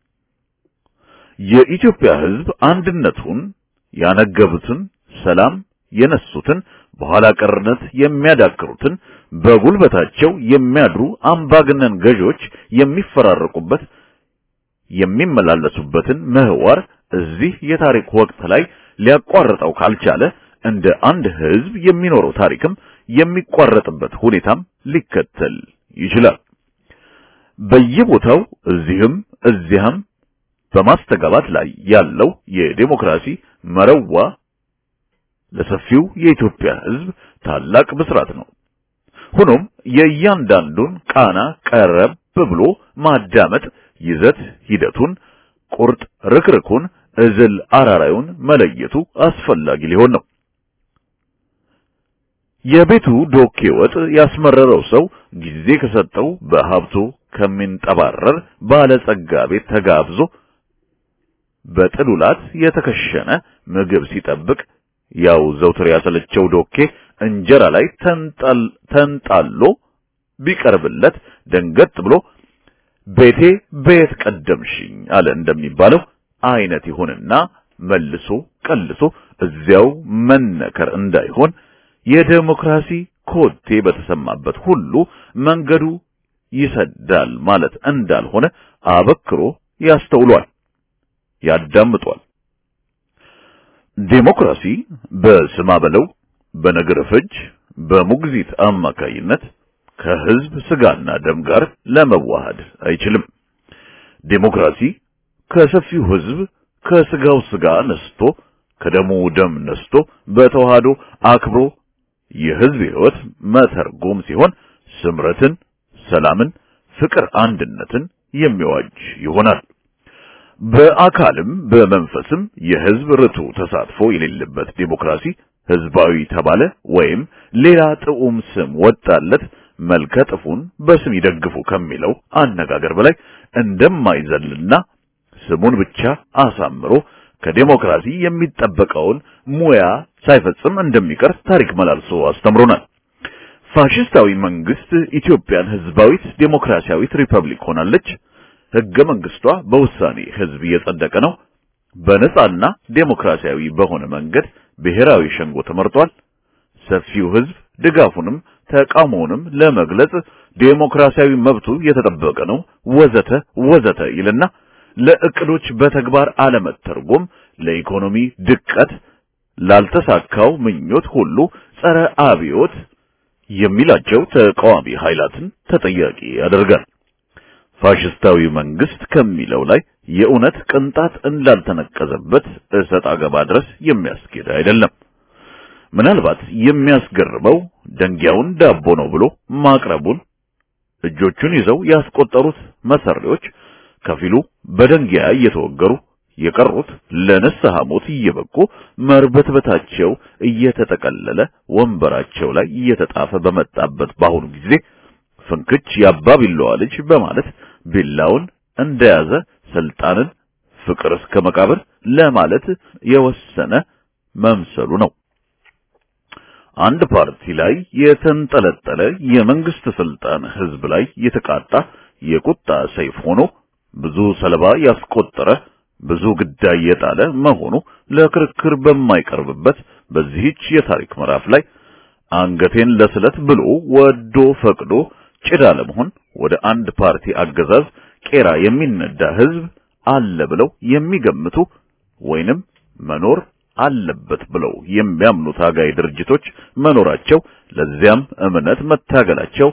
የኢትዮጵያ ሕዝብ አንድነቱን ያነገቡትን፣ ሰላም የነሱትን፣ በኋላ ቀርነት የሚያዳክሩትን፣ በጉልበታቸው የሚያድሩ አምባገነን ገዢዎች የሚፈራረቁበት የሚመላለሱበትን ምህዋር እዚህ የታሪክ ወቅት ላይ ሊያቋርጠው ካልቻለ እንደ አንድ ሕዝብ የሚኖረው ታሪክም የሚቋረጥበት ሁኔታም ሊከተል ይችላል። በየቦታው እዚህም እዚያም በማስተጋባት ላይ ያለው የዴሞክራሲ መረዋ ለሰፊው የኢትዮጵያ ሕዝብ ታላቅ ብስራት ነው። ሆኖም የእያንዳንዱን ቃና ቀረብ ብሎ ማዳመጥ ይዘት ሂደቱን፣ ቁርጥ ርክርኩን፣ እዝል አራራዩን መለየቱ አስፈላጊ ሊሆን ነው። የቤቱ ዶኬ ወጥ ያስመረረው ሰው ጊዜ ከሰጠው በሀብቱ ከሚንጠባረር ባለጸጋ ቤት ተጋብዞ በጥሉላት የተከሸነ ምግብ ሲጠብቅ ያው ዘውትር ያሰለቸው ዶኬ እንጀራ ላይ ተንጣሎ ቢቀርብለት ደንገጥ ብሎ ቤቴ ቤት ቀደምሽኝ አለ እንደሚባለው አይነት ይሁንና መልሶ ቀልሶ እዚያው መነከር እንዳይሆን የዴሞክራሲ ኮቴ በተሰማበት ሁሉ መንገዱ ይሰዳል ማለት እንዳልሆነ አበክሮ ያስተውሏል፣ ያዳምጧል። ዴሞክራሲ በስማ በለው በነገር ፍጅ በሙግዚት አማካይነት ከህዝብ ስጋና ደም ጋር ለመዋሃድ አይችልም። ዴሞክራሲ ከሰፊው ህዝብ ከስጋው ስጋ ነስቶ ከደሙ ደም ነስቶ በተዋህዶ አክብሮ የህዝብ ህይወት መተርጎም ሲሆን ስምረትን፣ ሰላምን፣ ፍቅር፣ አንድነትን የሚዋጅ ይሆናል። በአካልም በመንፈስም የህዝብ ርቱ ተሳትፎ የሌለበት ዴሞክራሲ ህዝባዊ ተባለ ወይም ሌላ ጥዑም ስም ወጣለት መልከ ጥፉን በስም ይደግፉ ከሚለው አነጋገር በላይ እንደማይዘልና ስሙን ብቻ አሳምሮ ከዴሞክራሲ የሚጠበቀውን ሙያ ሳይፈጽም እንደሚቀር ታሪክ መላልሶ አስተምሮናል። ፋሽስታዊ መንግስት ኢትዮጵያን ህዝባዊት ዴሞክራሲያዊት ሪፐብሊክ ሆናለች። ህገ መንግስቷ በውሳኔ ህዝብ እየጸደቀ ነው። በነጻና ዴሞክራሲያዊ በሆነ መንገድ ብሔራዊ ሸንጎ ተመርጧል። ሰፊው ህዝብ ድጋፉንም ተቃውሞውንም ለመግለጽ ዴሞክራሲያዊ መብቱ የተጠበቀ ነው፣ ወዘተ ወዘተ ይልና ለእቅዶች በተግባር አለመተርጎም ለኢኮኖሚ ድቀት፣ ላልተሳካው ምኞት ሁሉ ጸረ አብዮት የሚላቸው ተቃዋሚ ኃይላትን ተጠያቂ ያደርጋል። ፋሽስታዊ መንግስት ከሚለው ላይ የእውነት ቅንጣት እንዳልተነቀዘበት እሰጥ አገባ ድረስ የሚያስኬድ አይደለም። ምናልባት የሚያስገርመው ደንጊያውን ዳቦ ነው ብሎ ማቅረቡን እጆቹን ይዘው ያስቆጠሩት መሰሪዎች ከፊሉ በደንጊያ እየተወገሩ የቀሩት ለንስሐ ሞት እየበቁ መርበትበታቸው እየተጠቀለለ ወንበራቸው ላይ እየተጣፈ በመጣበት በአሁኑ ጊዜ ፍንክች የአባ ቢላዋ ልጅ በማለት ቢላውን እንደያዘ ስልጣንን ፍቅር እስከ መቃብር ለማለት የወሰነ መምሰሉ ነው። አንድ ፓርቲ ላይ የተንጠለጠለ የመንግስት ስልጣን ህዝብ ላይ የተቃጣ የቁጣ ሰይፍ ሆኖ ብዙ ሰለባ ያስቆጠረ ብዙ ግዳይ የጣለ መሆኑ ለክርክር በማይቀርብበት በዚህች የታሪክ ምዕራፍ ላይ አንገቴን ለስለት ብሎ ወዶ ፈቅዶ ጭዳ ለመሆን ወደ አንድ ፓርቲ አገዛዝ ቄራ የሚነዳ ህዝብ አለ ብለው የሚገምቱ ወይንም መኖር አለበት ብለው የሚያምኑ ታጋይ ድርጅቶች መኖራቸው ለዚያም እምነት መታገላቸው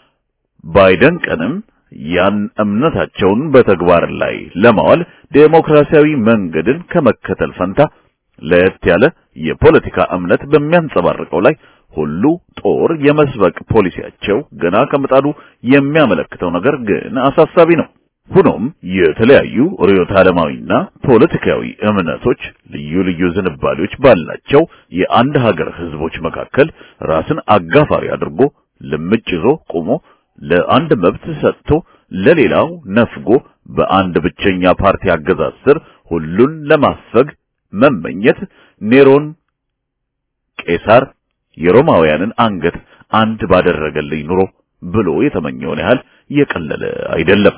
ባይደንቀንም ያን እምነታቸውን በተግባር ላይ ለማዋል ዴሞክራሲያዊ መንገድን ከመከተል ፈንታ ለየት ያለ የፖለቲካ እምነት በሚያንጸባርቀው ላይ ሁሉ ጦር የመስበቅ ፖሊሲያቸው ገና ከምጣዱ የሚያመለክተው ነገር ግን አሳሳቢ ነው። ሆኖም የተለያዩ ርዕዮተ ዓለማዊና ፖለቲካዊ እምነቶች ልዩ ልዩ ዝንባሌዎች ባላቸው የአንድ ሀገር ህዝቦች መካከል ራስን አጋፋሪ አድርጎ ልምጭ ይዞ ቆሞ ለአንድ መብት ሰጥቶ ለሌላው ነፍጎ በአንድ ብቸኛ ፓርቲ አገዛዝ ስር ሁሉን ለማፈግ መመኘት ኔሮን ቄሳር የሮማውያንን አንገት አንድ ባደረገልኝ ኑሮ ብሎ የተመኘውን ያህል የቀለለ አይደለም።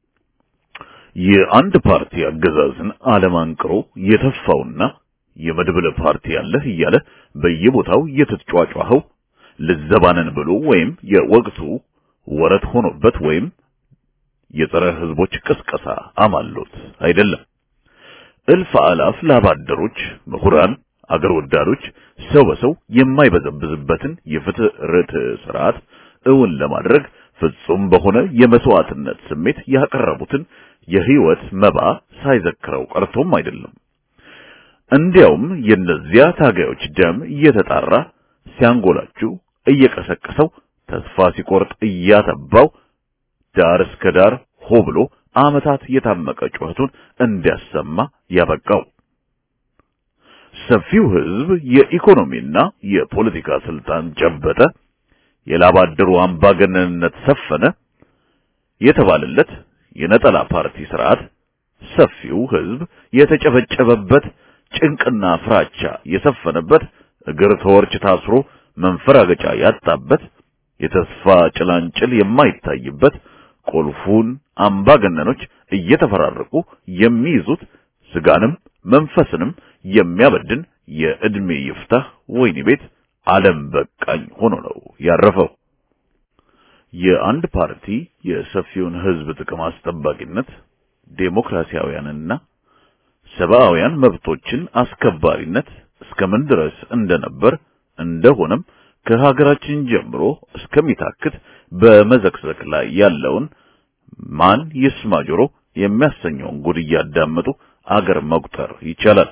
የአንድ ፓርቲ አገዛዝን አለማንቅሮ የተፋውና የመድብለ ፓርቲ ያለህ እያለ በየቦታው እየተጫጫኸው ልዘባነን ብሎ ወይም የወቅቱ ወረት ሆኖበት ወይም የጸረ ህዝቦች ቅስቀሳ አማሎት አይደለም። እልፍ አላፍ ላባደሮች፣ ምሁራን፣ አገር ወዳዶች ሰው በሰው የማይበዘብዝበትን የፍትህ ርትዕ ስርዓት እውን ለማድረግ ፍጹም በሆነ የመስዋዕትነት ስሜት ያቀረቡትን የህይወት መባ ሳይዘክረው ቀርቶም አይደለም። እንዲያውም የእነዚያ ታጋዮች ደም እየተጣራ ሲያንጎላችሁ እየቀሰቀሰው ተስፋ ሲቆርጥ እያተባው ዳር እስከ ዳር ሆ ብሎ ዓመታት የታመቀ ጩኸቱን እንዲያሰማ ያበቃው ሰፊው ህዝብ የኢኮኖሚና የፖለቲካ ስልጣን ጨበጠ፣ የላባደሩ አምባገነንነት ሰፈነ የተባለለት የነጠላ ፓርቲ ስርዓት ሰፊው ህዝብ የተጨበጨበበት ጭንቅና ፍራቻ የሰፈነበት እግር ተወርች ታስሮ መንፈራገጫ ያጣበት የተስፋ ጭላንጭል የማይታይበት ቁልፉን አምባገነኖች እየተፈራረቁ የሚይዙት ስጋንም መንፈስንም የሚያበድን የዕድሜ ይፍታህ ወይኒ ቤት ዓለም በቃኝ ሆኖ ነው ያረፈው። የአንድ ፓርቲ የሰፊውን ህዝብ ጥቅም አስጠባቂነት ዴሞክራሲያውያንና ሰብአውያን መብቶችን አስከባሪነት እስከምን ድረስ እንደነበር እንደሆነም ከሀገራችን ጀምሮ እስከሚታክት በመዘቅዘቅ ላይ ያለውን ማን ይስማ ጆሮ የሚያሰኘውን ጉድ እያዳመጡ አገር መቁጠር ይቻላል።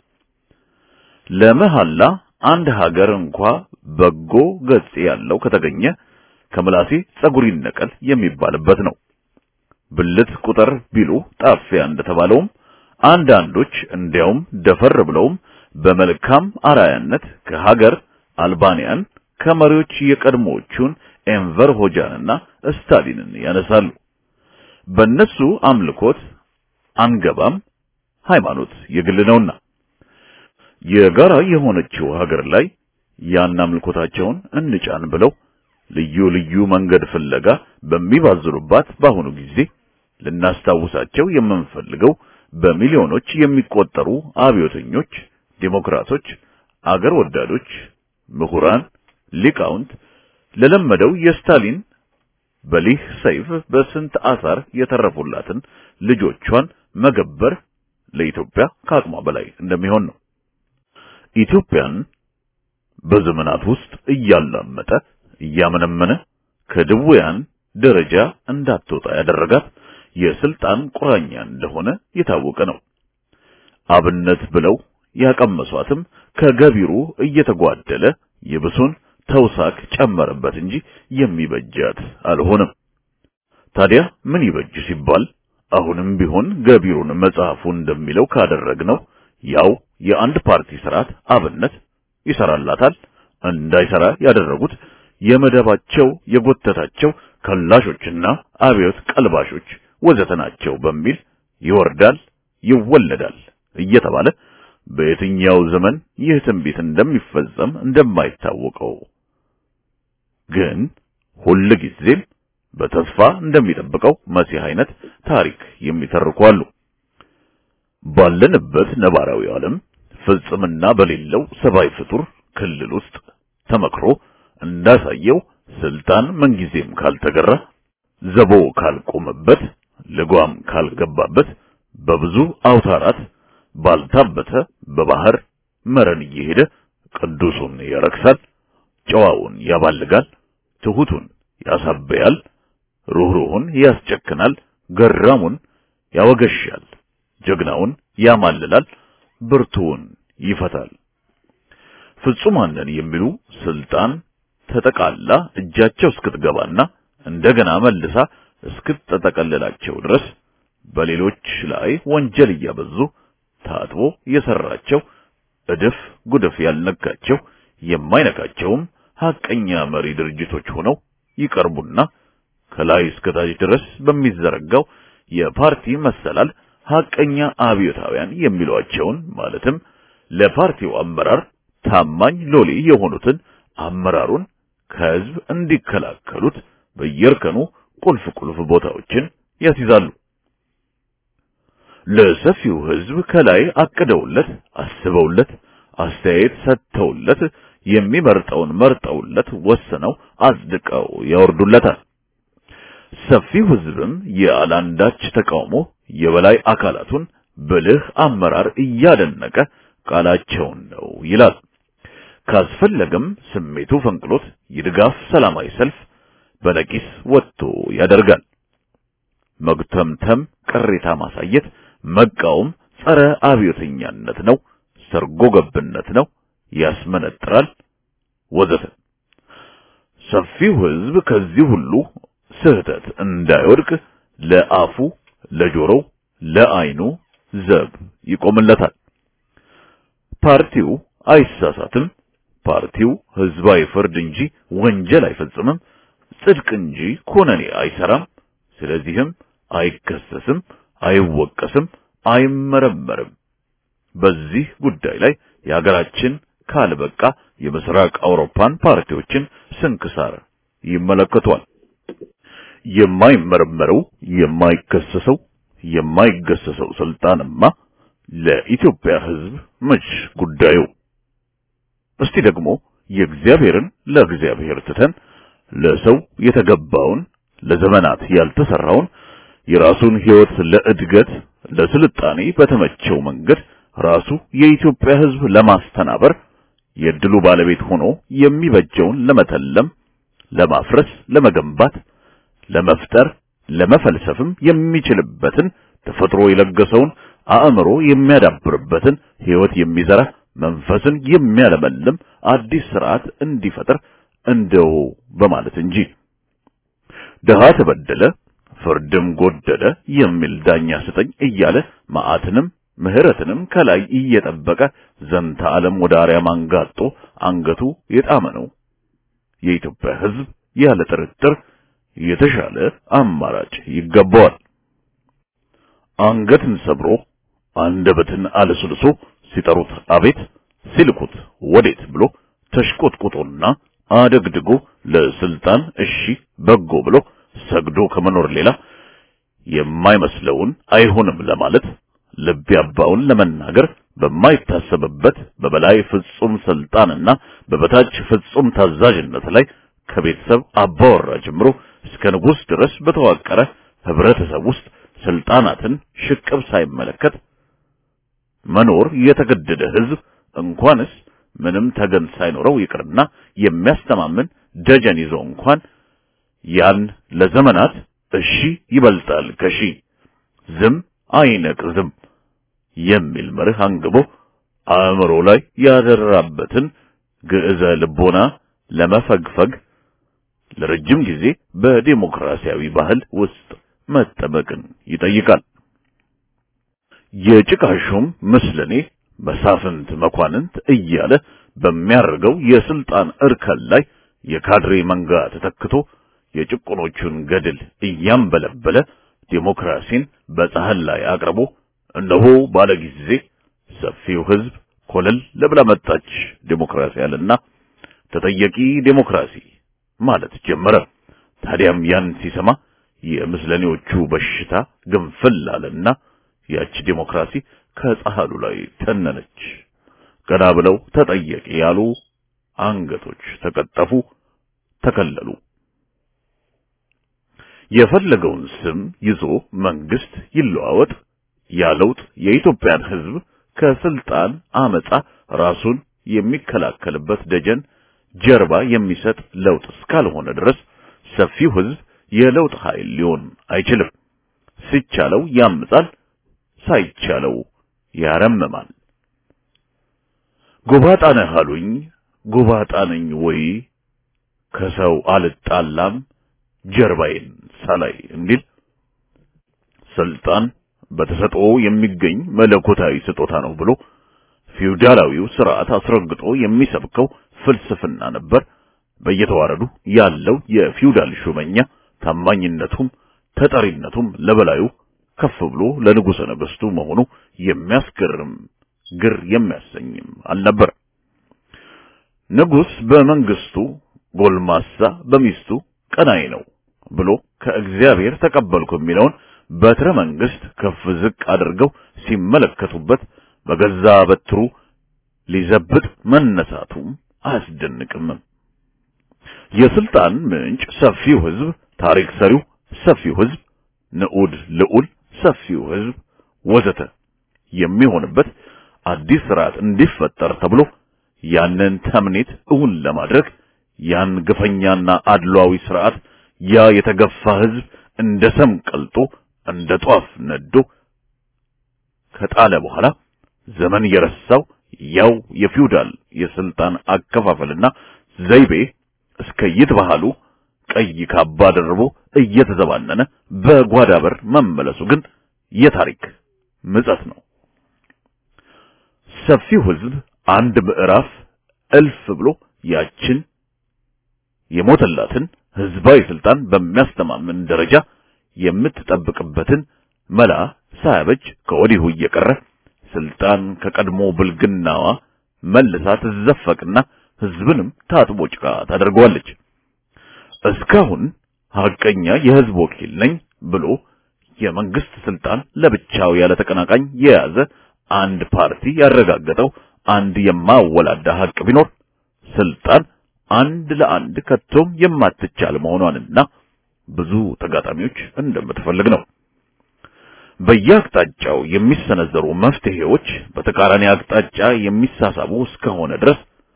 ለመሐላ አንድ ሀገር እንኳ በጎ ገጽ ያለው ከተገኘ ከምላሴ ጸጉር ይነቀል የሚባልበት ነው። ብልት ቁጥር ቢሉ ጣፊያ እንደተባለውም አንዳንዶች እንዲያውም ደፈር ብለውም በመልካም አራያነት ከሀገር አልባንያን ከመሪዎች የቀድሞዎቹን ኤንቨር ሆጃንና ስታሊንን ያነሳሉ። በእነሱ አምልኮት አንገባም፣ ሃይማኖት የግል ነውና የጋራ የሆነችው ሀገር ላይ ያን አምልኮታቸውን እንጫን ብለው ልዩ ልዩ መንገድ ፍለጋ በሚባዝሩባት በአሁኑ ጊዜ ልናስታውሳቸው የምንፈልገው በሚሊዮኖች የሚቆጠሩ አብዮተኞች፣ ዴሞክራቶች፣ አገር ወዳዶች፣ ምሁራን፣ ሊቃውንት ለለመደው የስታሊን በሊህ ሰይፍ በስንት አሳር የተረፉላትን ልጆቿን መገበር ለኢትዮጵያ ከአቅሟ በላይ እንደሚሆን ነው። ኢትዮጵያን በዘመናት ውስጥ እያላመጠ እያመነመነ ከድውያን ደረጃ እንዳትወጣ ያደረጋት የስልጣን ቁራኛ እንደሆነ የታወቀ ነው። አብነት ብለው ያቀመሷትም ከገቢሩ እየተጓደለ የብሱን ተውሳክ ጨመረበት እንጂ የሚበጃት አልሆነም። ታዲያ ምን ይበጅ ሲባል አሁንም ቢሆን ገቢሩን መጽሐፉ እንደሚለው ካደረግነው ያው የአንድ ፓርቲ ስርዓት አብነት ይሰራላታል። እንዳይሰራ ያደረጉት የመደባቸው የጎተታቸው ከላሾችና አብዮት ቀልባሾች ወዘተ ናቸው በሚል ይወርዳል ይወለዳል እየተባለ በየትኛው ዘመን ይህ ትንቢት እንደሚፈጸም እንደማይታወቀው ግን ሁል ጊዜም በተስፋ እንደሚጠብቀው መሲህ አይነት ታሪክ የሚተርኩ አሉ። ባለንበት ነባራዊ ዓለም ፍጽምና በሌለው ሰብአዊ ፍጡር ክልል ውስጥ ተመክሮ እንዳሳየው ስልጣን ምንጊዜም ካልተገራ ዘቦ ካልቆመበት ልጓም ካልገባበት በብዙ አውታራት ባልታበተ በባህር መረን እየሄደ ቅዱሱን ያረክሳል፣ ጨዋውን ያባልጋል፣ ትሁቱን ያሳበያል፣ ሩህሩሁን ያስጨክናል፣ ገራሙን ያወገሻል፣ ጀግናውን ያማልላል፣ ብርቱውን ይፈታል። ፍጹማንን የሚሉ ስልጣን ተጠቃላ እጃቸው እስክትገባና እንደገና መልሳ እስክትጠቀልላቸው ድረስ በሌሎች ላይ ወንጀል እያበዙ ታጥቦ የሰራቸው እድፍ ጉድፍ ያልነካቸው የማይነካቸውም ሐቀኛ መሪ ድርጅቶች ሆነው ይቀርቡና ከላይ እስከ ታች ድረስ በሚዘረጋው የፓርቲ መሰላል ሐቀኛ አብዮታውያን የሚሏቸውን ማለትም ለፓርቲው አመራር ታማኝ ሎሌ የሆኑትን አመራሩን ከህዝብ እንዲከላከሉት በየእርከኑ ቁልፍ ቁልፍ ቦታዎችን ያስይዛሉ። ለሰፊው ህዝብ ከላይ አቅደውለት አስበውለት አስተያየት ሰጥተውለት የሚመርጠውን መርጠውለት ወስነው አጽድቀው ያወርዱለታል። ሰፊው ህዝብም ያላንዳች ተቃውሞ የበላይ አካላቱን ብልህ አመራር እያደነቀ ቃላቸውን ነው ይላል። ካስፈለገም ስሜቱ ፈንቅሎት የድጋፍ ሰላማዊ ሰልፍ በነቂስ ወጥቶ ያደርጋል። መግተምተም፣ ቅሬታ ማሳየት፣ መቃወም ጸረ አብዮተኛነት ነው፣ ሰርጎ ገብነት ነው፣ ያስመነጥራል ወዘተ። ሰፊው ህዝብ ከዚህ ሁሉ ስህተት እንዳይወድቅ ለአፉ፣ ለጆሮው፣ ለአይኑ ዘብ ይቆምለታል። ፓርቲው አይሳሳትም። ፓርቲው ህዝባዊ ፍርድ እንጂ ወንጀል አይፈጽምም፣ ጽድቅ እንጂ ኮነኔ አይሰራም። ስለዚህም አይከሰስም፣ አይወቀስም፣ አይመረመርም። በዚህ ጉዳይ ላይ የሀገራችን ካልበቃ የምስራቅ አውሮፓን ፓርቲዎችን ስንክሳር ይመለከቷል። የማይመረመረው የማይከሰሰው የማይገሰሰው ስልጣንማ ለኢትዮጵያ ህዝብ መች ጉዳዩ? እስቲ ደግሞ የእግዚአብሔርን ለእግዚአብሔር ትተን ለሰው የተገባውን ለዘመናት ያልተሰራውን የራሱን ህይወት ለእድገት ለስልጣኔ በተመቸው መንገድ ራሱ የኢትዮጵያ ህዝብ ለማስተናበር የድሉ ባለቤት ሆኖ የሚበጀውን ለመተለም፣ ለማፍረስ፣ ለመገንባት፣ ለመፍጠር፣ ለመፈልሰፍም የሚችልበትን ተፈጥሮ የለገሰውን አእምሮ የሚያዳብርበትን ህይወት የሚዘራ መንፈስን የሚያለመልም አዲስ ስርዓት እንዲፈጥር እንደው በማለት እንጂ ድሃ ተበደለ ፍርድም ጎደለ የሚል ዳኛ ስጠኝ እያለ መዓትንም ምህረትንም ከላይ እየጠበቀ ዘንተ ዓለም ወደ አርያም አንጋጦ አንገቱ የጣመ ነው። የኢትዮጵያ ህዝብ ያለ ጥርጥር የተሻለ አማራጭ ይገባዋል። አንገትን ሰብሮ አንደበትን አለስልሶ ሲጠሩት አቤት ሲልኩት ወዴት ብሎ ተሽቆጥቁጦና አደግድጎ ለስልጣን እሺ በጎ ብሎ ሰግዶ ከመኖር ሌላ የማይመስለውን አይሆንም ለማለት ልብ ያባውን ለመናገር በማይታሰብበት በበላይ ፍጹም ስልጣንና በበታች ፍጹም ታዛዥነት ላይ ከቤተሰብ አባወራ ጀምሮ እስከ ንጉሥ ድረስ በተዋቀረ ህብረተሰብ ውስጥ ስልጣናትን ሽቅብ ሳይመለከት መኖር የተገደደ ህዝብ እንኳንስ ምንም ተገን ሳይኖረው ይቅርና የሚያስተማምን ደጀን ይዞ እንኳን ያን ለዘመናት እሺ ይበልጣል ከሺ ዝም አይነቅዝም የሚል መርህ አንግቦ አእምሮ ላይ ያደራበትን ግዕዘ ልቦና ለመፈግፈግ ለረጅም ጊዜ በዲሞክራሲያዊ ባህል ውስጥ መጠበቅን ይጠይቃል። የጭቃሹም ምስለኔ መሳፍንት መኳንንት እያለ በሚያርገው የስልጣን እርከን ላይ የካድሬ መንጋ ተተክቶ የጭቁኖቹን ገድል እያንበለበለ ዲሞክራሲን በጻህል ላይ አቅርቦ እነሆ ባለ ጊዜ ሰፊው ህዝብ ኮለል ለብላ መጣች ዲሞክራሲ አለና ተጠየቂ ዲሞክራሲ ማለት ጀመረ። ታዲያም ያን ሲሰማ የምስለኔዎቹ በሽታ ግንፍል አለና ያች ዲሞክራሲ ከጻህሉ ላይ ተነነች። ገና ብለው ተጠየቂ ያሉ አንገቶች ተቀጠፉ፣ ተከለሉ። የፈለገውን ስም ይዞ መንግስት ይለዋወጥ ያለውጥ የኢትዮጵያን ህዝብ ከስልጣን አመጻ ራሱን የሚከላከልበት ደጀን ጀርባ የሚሰጥ ለውጥ እስካልሆነ ድረስ ሰፊው ህዝብ የለውጥ ኃይል ሊሆን አይችልም። ሲቻለው ያምጻል፣ ሳይቻለው ያረምማል። ጎባጣ ነህ አሉኝ፣ ጎባጣ ነኝ ወይ ከሰው አልጣላም ጀርባዬን ሳላይ እንዲል ስልጣን በተሰጥኦ የሚገኝ መለኮታዊ ስጦታ ነው ብሎ ፊውዳላዊው ስርዓት አስረግጦ የሚሰብከው ፍልስፍና ነበር። በየተዋረዱ ያለው የፊውዳል ሹመኛ ታማኝነቱም ተጠሪነቱም ለበላዩ ከፍ ብሎ ለንጉሠ ነገሥቱ መሆኑ የሚያስገርም ግር የሚያሰኝም አልነበር። ንጉሥ በመንግስቱ ጎልማሳ በሚስቱ ቀናይ ነው ብሎ ከእግዚአብሔር ተቀበልኩ የሚለውን በትረ መንግስት ከፍ ዝቅ አድርገው ሲመለከቱበት በገዛ በትሩ ሊዘብጥ መነሳቱም አያስደንቅም። የስልጣን ምንጭ ሰፊው ህዝብ፣ ታሪክ ሰሪው ሰፊው ህዝብ፣ ንዑድ ልዑል ሰፊው ህዝብ ወዘተ የሚሆንበት አዲስ ስርዓት እንዲፈጠር ተብሎ ያንን ተምኔት እውን ለማድረግ ያን ግፈኛና አድሏዊ ስርዓት ያ የተገፋ ህዝብ እንደ ሰም ቀልጦ እንደ ጧፍ ነዶ ከጣለ በኋላ ዘመን የረሳው ያው የፊውዳል የስልጣን አከፋፈልና ዘይቤ እስከ ይትባህሉ ቀይ ካባ ደርቦ እየተዘባነነ በጓዳ በር መመለሱ ግን የታሪክ ምጸት ነው። ሰፊው ህዝብ አንድ ምዕራፍ እልፍ ብሎ ያችን የሞተላትን ህዝባዊ ስልጣን በሚያስተማምን ደረጃ የምትጠብቅበትን መላ ሳያበጅ ከወዲሁ እየቀረ ስልጣን ከቀድሞ ብልግናዋ መልሳ ትዘፈቅና ህዝብንም ታጥቦ ጭቃ ታደርገዋለች። እስካሁን ሐቀኛ የህዝብ ወኪል ነኝ ብሎ የመንግስት ስልጣን ለብቻው ያለ ተቀናቃኝ የያዘ አንድ ፓርቲ ያረጋገጠው አንድ የማወላዳ ሐቅ ቢኖር ስልጣን አንድ ለአንድ ከቶም የማትቻል መሆኗንና ብዙ ተጋጣሚዎች እንደምትፈልግ ነው። በየአቅጣጫው የሚሰነዘሩ መፍትሄዎች በተቃራኒ አቅጣጫ የሚሳሳቡ እስከሆነ ድረስ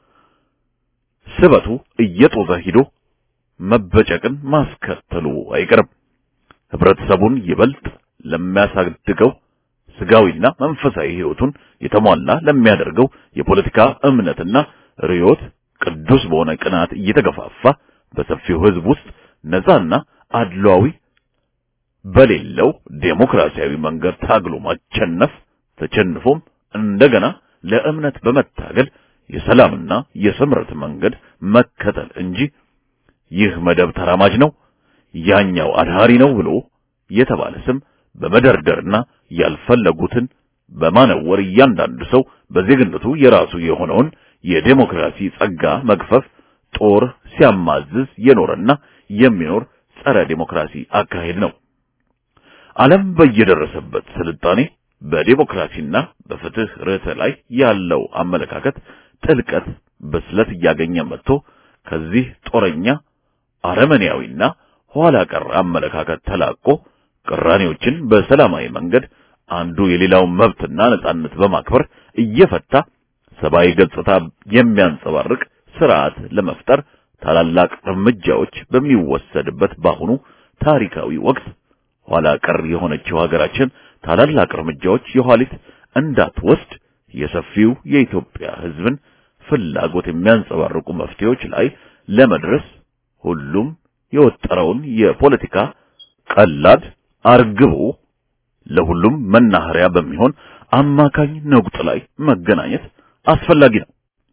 ስበቱ እየጦዘ ሂዶ መበጨቅን ማስከተሉ አይቀርም። ህብረተሰቡን ይበልጥ ለሚያሳድገው ስጋዊና መንፈሳዊ ህይወቱን የተሟላ ለሚያደርገው የፖለቲካ እምነትና ርዮት ቅዱስ በሆነ ቅናት እየተገፋፋ በሰፊው ህዝብ ውስጥ ነፃና አድሏዊ በሌለው ዴሞክራሲያዊ መንገድ ታግሎ ማቸነፍ ተቸንፎም እንደገና ለእምነት በመታገል የሰላምና የስምረት መንገድ መከተል እንጂ ይህ መደብ ተራማጅ ነው፣ ያኛው አድሃሪ ነው ብሎ የተባለ ስም በመደርደርና ያልፈለጉትን በማነወር እያንዳንዱ ሰው በዜግነቱ የራሱ የሆነውን የዴሞክራሲ ጸጋ መግፈፍ ጦር ሲያማዝዝ የኖረና የሚኖር ጸረ ዴሞክራሲ አካሄድ ነው። ዓለም በየደረሰበት ስልጣኔ በዴሞክራሲና በፍትህ ርዕተ ላይ ያለው አመለካከት ጥልቀት ብስለት እያገኘ መጥቶ ከዚህ ጦረኛ አረመኔያዊና ኋላ ቀር አመለካከት ተላቆ ቅራኔዎችን በሰላማዊ መንገድ አንዱ የሌላውን መብትና ነጻነት በማክበር እየፈታ ሰብአዊ ገጽታ የሚያንጸባርቅ ስርዓት ለመፍጠር ታላላቅ እርምጃዎች በሚወሰድበት በአሁኑ ታሪካዊ ወቅት ኋላ ቀር የሆነችው ሀገራችን ታላላቅ እርምጃዎች የኋሊት እንዳትወስድ የሰፊው የኢትዮጵያ ሕዝብን ፍላጎት የሚያንጸባርቁ መፍትሄዎች ላይ ለመድረስ ሁሉም የወጠረውን የፖለቲካ ቀላድ አርግቦ ለሁሉም መናኸሪያ በሚሆን አማካኝ ነቁጥ ላይ መገናኘት አስፈላጊ ነው።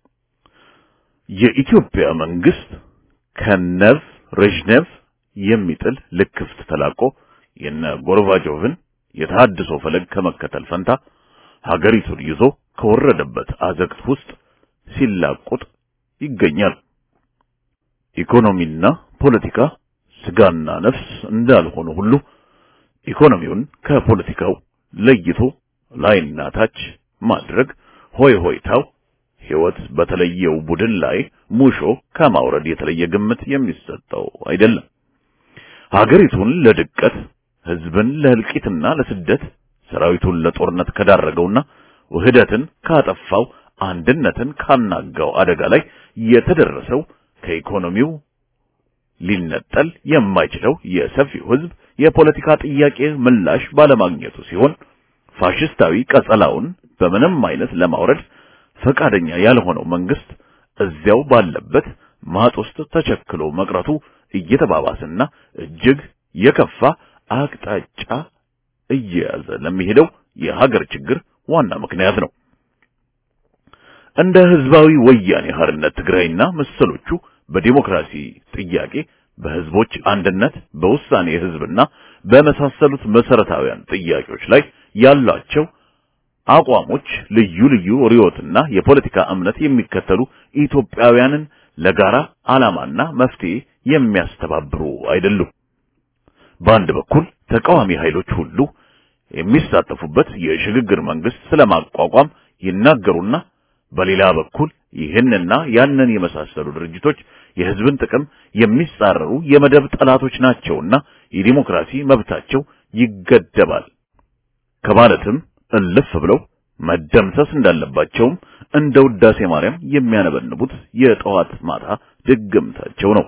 የኢትዮጵያ መንግስት ከነቭ ሬዥኔቭ የሚጥል ልክፍት ተላቆ የነ ጎርባቾቭን የተሃድሶ ፈለግ ከመከተል ፈንታ ሀገሪቱን ይዞ ከወረደበት አዘቅት ውስጥ ሲላቁጥ ይገኛል። ኢኮኖሚና ፖለቲካ ስጋና ነፍስ እንዳልሆኑ ሁሉ ኢኮኖሚውን ከፖለቲካው ለይቶ ላይና ታች ማድረግ ሆይ ሆይታው ሕይወት በተለየው ቡድን ላይ ሙሾ ከማውረድ የተለየ ግምት የሚሰጠው አይደለም። ሀገሪቱን ለድቀት፣ ህዝብን ለእልቂትና ለስደት፣ ሰራዊቱን ለጦርነት ከዳረገውና ውህደትን ካጠፋው፣ አንድነትን ካናጋው አደጋ ላይ የተደረሰው ከኢኮኖሚው ሊነጠል የማይችለው የሰፊው ህዝብ የፖለቲካ ጥያቄ ምላሽ ባለማግኘቱ ሲሆን ፋሽስታዊ ቀጸላውን በምንም አይነት ለማውረድ ፈቃደኛ ያልሆነው መንግስት እዚያው ባለበት ማጥ ውስጥ ተቸክሎ መቅረቱ እየተባባሰና እጅግ የከፋ አቅጣጫ እየያዘ ለሚሄደው የሀገር ችግር ዋና ምክንያት ነው። እንደ ህዝባዊ ወያኔ ሓርነት ትግራይና መሰሎቹ በዲሞክራሲ ጥያቄ በህዝቦች አንድነት፣ በውሳኔ ህዝብና በመሳሰሉት መሰረታዊያን ጥያቄዎች ላይ ያላቸው አቋሞች ልዩ ልዩ ርዕዮትና የፖለቲካ እምነት የሚከተሉ ኢትዮጵያውያንን ለጋራ ዓላማና መፍትሄ የሚያስተባብሩ አይደሉም። በአንድ በኩል ተቃዋሚ ኃይሎች ሁሉ የሚሳተፉበት የሽግግር መንግስት ስለማቋቋም ይናገሩና በሌላ በኩል ይህንና ያንን የመሳሰሉ ድርጅቶች የህዝብን ጥቅም የሚጻረሩ የመደብ ጠላቶች ናቸውና የዲሞክራሲ መብታቸው ይገደባል ከማለትም እልፍ ብለው መደምሰስ እንዳለባቸውም እንደ ውዳሴ ማርያም የሚያነበንቡት የጠዋት ማታ ድግምታቸው ነው።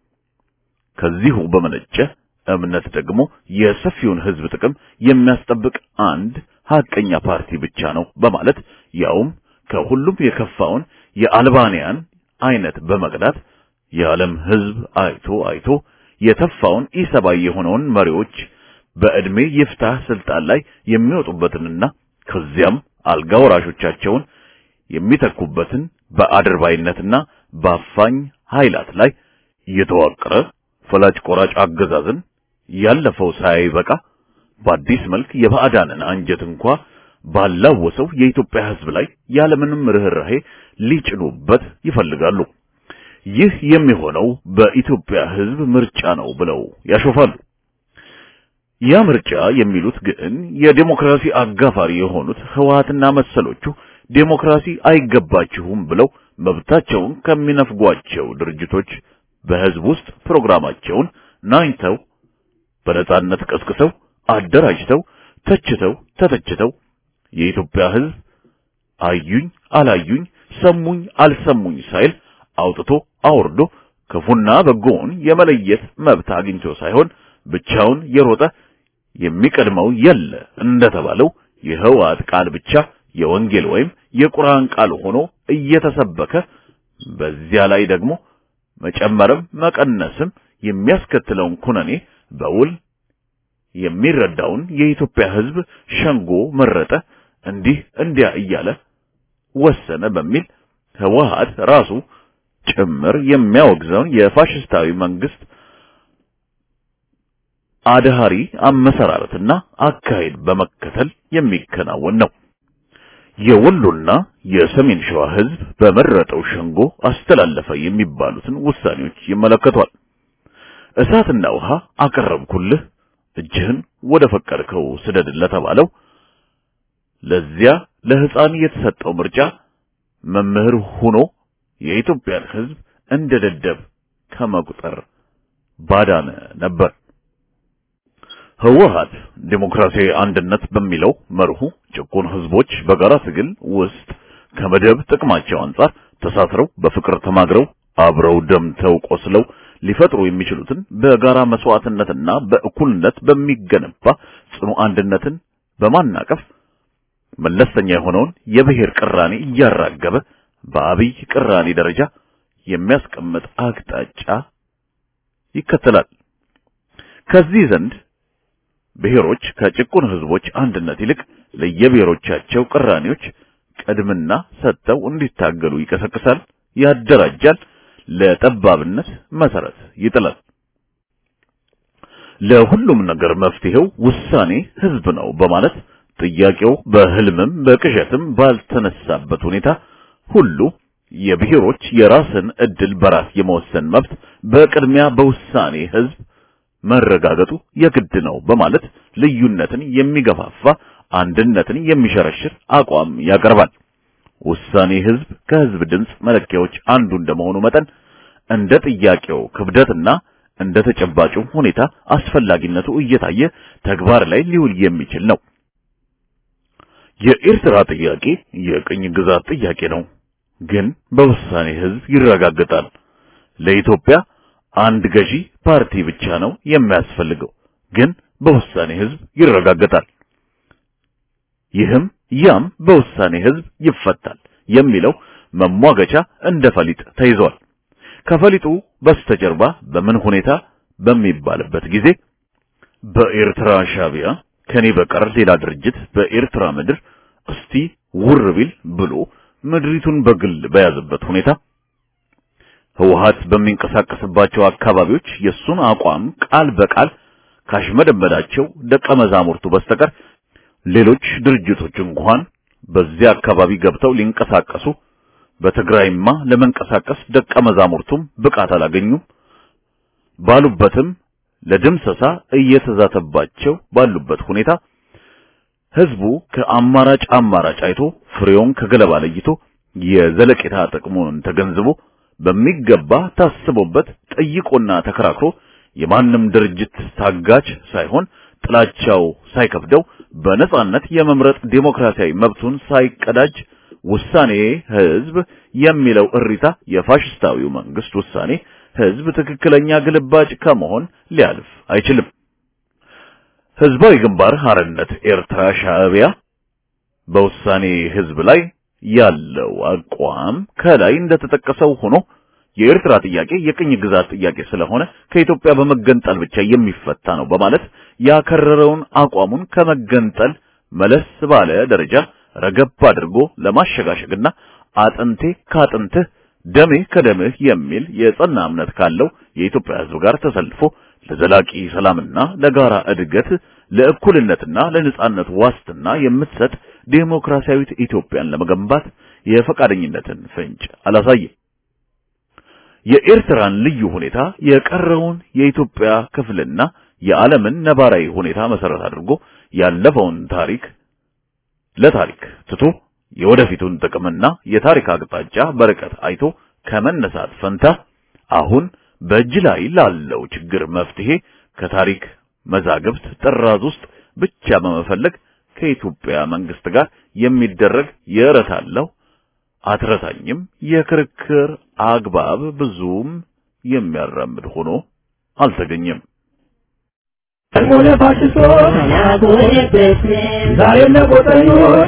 ከዚሁ በመነጨ እምነት ደግሞ የሰፊውን ህዝብ ጥቅም የሚያስጠብቅ አንድ ሀቀኛ ፓርቲ ብቻ ነው በማለት ያውም ከሁሉም የከፋውን የአልባንያን አይነት በመቅዳት የዓለም ህዝብ አይቶ አይቶ የተፋውን ኢሰባዊ የሆነውን መሪዎች በዕድሜ ይፍታህ ስልጣን ላይ የሚወጡበትንና ከዚያም አልጋ ወራሾቻቸውን የሚተኩበትን በአድርባይነትና በአፋኝ ኃይላት ላይ የተዋቀረ ፈላጭ ቆራጭ አገዛዝን ያለፈው ሳይበቃ በአዲስ መልክ የባዕዳንን አንጀት እንኳ ባላወሰው የኢትዮጵያ ህዝብ ላይ ያለምንም ርህራሄ ሊጭኑበት ይፈልጋሉ። ይህ የሚሆነው በኢትዮጵያ ህዝብ ምርጫ ነው ብለው ያሾፋሉ። ያ ምርጫ የሚሉት ግን የዴሞክራሲ አጋፋሪ የሆኑት ህወሓትና መሰሎቹ ዴሞክራሲ አይገባችሁም ብለው መብታቸውን ከሚነፍጓቸው ድርጅቶች በህዝብ ውስጥ ፕሮግራማቸውን ናኝተው በነጻነት ቀስቅሰው አደራጅተው ተችተው ተተችተው የኢትዮጵያ ህዝብ አዩኝ አላዩኝ ሰሙኝ አልሰሙኝ ሳይል አውጥቶ አውርዶ ክፉና በጎውን የመለየት መብት አግኝቶ ሳይሆን ብቻውን የሮጠ የሚቀድመው የለ እንደተባለው የህወሓት ቃል ብቻ የወንጌል ወይም የቁርአን ቃል ሆኖ እየተሰበከ በዚያ ላይ ደግሞ መጨመርም መቀነስም የሚያስከትለውን ኩነኔ በውል የሚረዳውን የኢትዮጵያ ህዝብ ሸንጎ መረጠ፣ እንዲህ እንዲያ እያለ ወሰነ በሚል ህወሓት ራሱ ጭምር የሚያወግዘውን የፋሽስታዊ መንግስት አድሃሪ አመሰራረትና አካሄድ በመከተል የሚከናወን ነው። የወሎና የሰሜን ሸዋ ህዝብ በመረጠው ሸንጎ አስተላለፈ የሚባሉትን ውሳኔዎች ይመለከቷል። እሳትና ውሃ አቀረብኩልህ እጅህን ወደ ፈቀድከው ስደድ ለተባለው ለዚያ ለህፃን የተሰጠው ምርጫ መምህር ሆኖ የኢትዮጵያን ህዝብ እንደ ደደብ ከመቁጠር ባዳነ ነበር። ህወሓት ዲሞክራሲያዊ አንድነት በሚለው መርሁ ጭቁን ህዝቦች በጋራ ትግል ውስጥ ከመደብ ጥቅማቸው አንጻር ተሳስረው በፍቅር ተማግረው አብረው ደምተው ቆስለው ሊፈጥሩ የሚችሉትን በጋራ መስዋዕትነትና በእኩልነት በሚገነባ ጽኑ አንድነትን በማናቀፍ መለስተኛ የሆነውን የብሔር ቅራኔ እያራገበ በአብይ ቅራኔ ደረጃ የሚያስቀምጥ አቅጣጫ ይከተላል። ከዚህ ዘንድ ብሔሮች ከጭቁን ህዝቦች አንድነት ይልቅ ለየብሔሮቻቸው ቅራኔዎች ቅድምና ሰጥተው እንዲታገሉ ይቀሰቅሳል፣ ያደራጃል፣ ለጠባብነት መሰረት ይጥላል። ለሁሉም ነገር መፍትሄው ውሳኔ ህዝብ ነው በማለት ጥያቄው በህልምም በቅዠትም ባልተነሳበት ሁኔታ ሁሉ የብሔሮች የራስን እድል በራስ የመወሰን መብት በቅድሚያ በውሳኔ ህዝብ መረጋገጡ የግድ ነው በማለት ልዩነትን የሚገፋፋ አንድነትን የሚሸረሽር አቋም ያቀርባል። ውሳኔ ህዝብ ከህዝብ ድምፅ መለኪያዎች አንዱ እንደመሆኑ መጠን እንደ ጥያቄው ክብደትና እንደ ተጨባጩ ሁኔታ አስፈላጊነቱ እየታየ ተግባር ላይ ሊውል የሚችል ነው። የኤርትራ ጥያቄ የቅኝ ግዛት ጥያቄ ነው፣ ግን በውሳኔ ህዝብ ይረጋገጣል። ለኢትዮጵያ አንድ ገዢ ፓርቲ ብቻ ነው የሚያስፈልገው፣ ግን በውሳኔ ህዝብ ይረጋገጣል። ይህም ያም በውሳኔ ህዝብ ይፈታል የሚለው መሟገቻ እንደ ፈሊጥ ተይዟል። ከፈሊጡ በስተጀርባ በምን ሁኔታ በሚባልበት ጊዜ በኤርትራ ሻቢያ ከኔ በቀር ሌላ ድርጅት በኤርትራ ምድር እስቲ ውር ቢል ብሎ ምድሪቱን በግል በያዘበት ሁኔታ ህወሓት በሚንቀሳቀስባቸው አካባቢዎች የሱን አቋም ቃል በቃል ካሽመደመዳቸው ደቀ መዛሙርቱ በስተቀር ሌሎች ድርጅቶች እንኳን በዚያ አካባቢ ገብተው ሊንቀሳቀሱ በትግራይማ ለመንቀሳቀስ ደቀ መዛሙርቱም ብቃት አላገኙም። ባሉበትም ለድምሰሳ እየተዛተባቸው ባሉበት ሁኔታ ህዝቡ ከአማራጭ አማራጭ አይቶ ፍሬውን ከገለባ ለይቶ የዘለቄታ ጥቅሙን ተገንዝቦ በሚገባ ታስቦበት ጠይቆና ተከራክሮ የማንም ድርጅት ታጋች ሳይሆን ጥላቻው ሳይከብደው በነጻነት የመምረጥ ዴሞክራሲያዊ መብቱን ሳይቀዳጅ ውሳኔ ህዝብ የሚለው እሪታ የፋሽስታዊው መንግስት ውሳኔ ህዝብ ትክክለኛ ግልባጭ ከመሆን ሊያልፍ አይችልም። ህዝባዊ ግንባር ሐርነት ኤርትራ ሻዕቢያ በውሳኔ ህዝብ ላይ ያለው አቋም ከላይ እንደተጠቀሰው ሆኖ የኤርትራ ጥያቄ የቅኝ ግዛት ጥያቄ ስለሆነ ከኢትዮጵያ በመገንጠል ብቻ የሚፈታ ነው በማለት ያከረረውን አቋሙን ከመገንጠል መለስ ባለ ደረጃ ረገብ አድርጎ ለማሸጋሸግና አጥንቴ ካጥንትህ ደሜ ከደምህ የሚል የጸና እምነት ካለው የኢትዮጵያ ህዝብ ጋር ተሰልፎ ለዘላቂ ሰላምና ለጋራ እድገት ለእኩልነትና ለነጻነት ዋስትና የምትሰጥ ዴሞክራሲያዊት ኢትዮጵያን ለመገንባት የፈቃደኝነትን ፍንጭ አላሳየም። የኤርትራን ልዩ ሁኔታ የቀረውን የኢትዮጵያ ክፍልና የዓለምን ነባራዊ ሁኔታ መሰረት አድርጎ ያለፈውን ታሪክ ለታሪክ ትቶ የወደፊቱን ጥቅምና የታሪክ አቅጣጫ በርቀት አይቶ ከመነሳት ፈንታ አሁን በእጅ ላይ ላለው ችግር መፍትሄ ከታሪክ መዛግብት ጥራዝ ውስጥ ብቻ በመፈለግ ከኢትዮጵያ መንግስት ጋር የሚደረግ የእረታለሁ አትረታኝም የክርክር አግባብ ብዙም የሚያራምድ ሆኖ አልተገኘም። ሆነ ፋሽስቶች ዛሬም ለቆጠኞች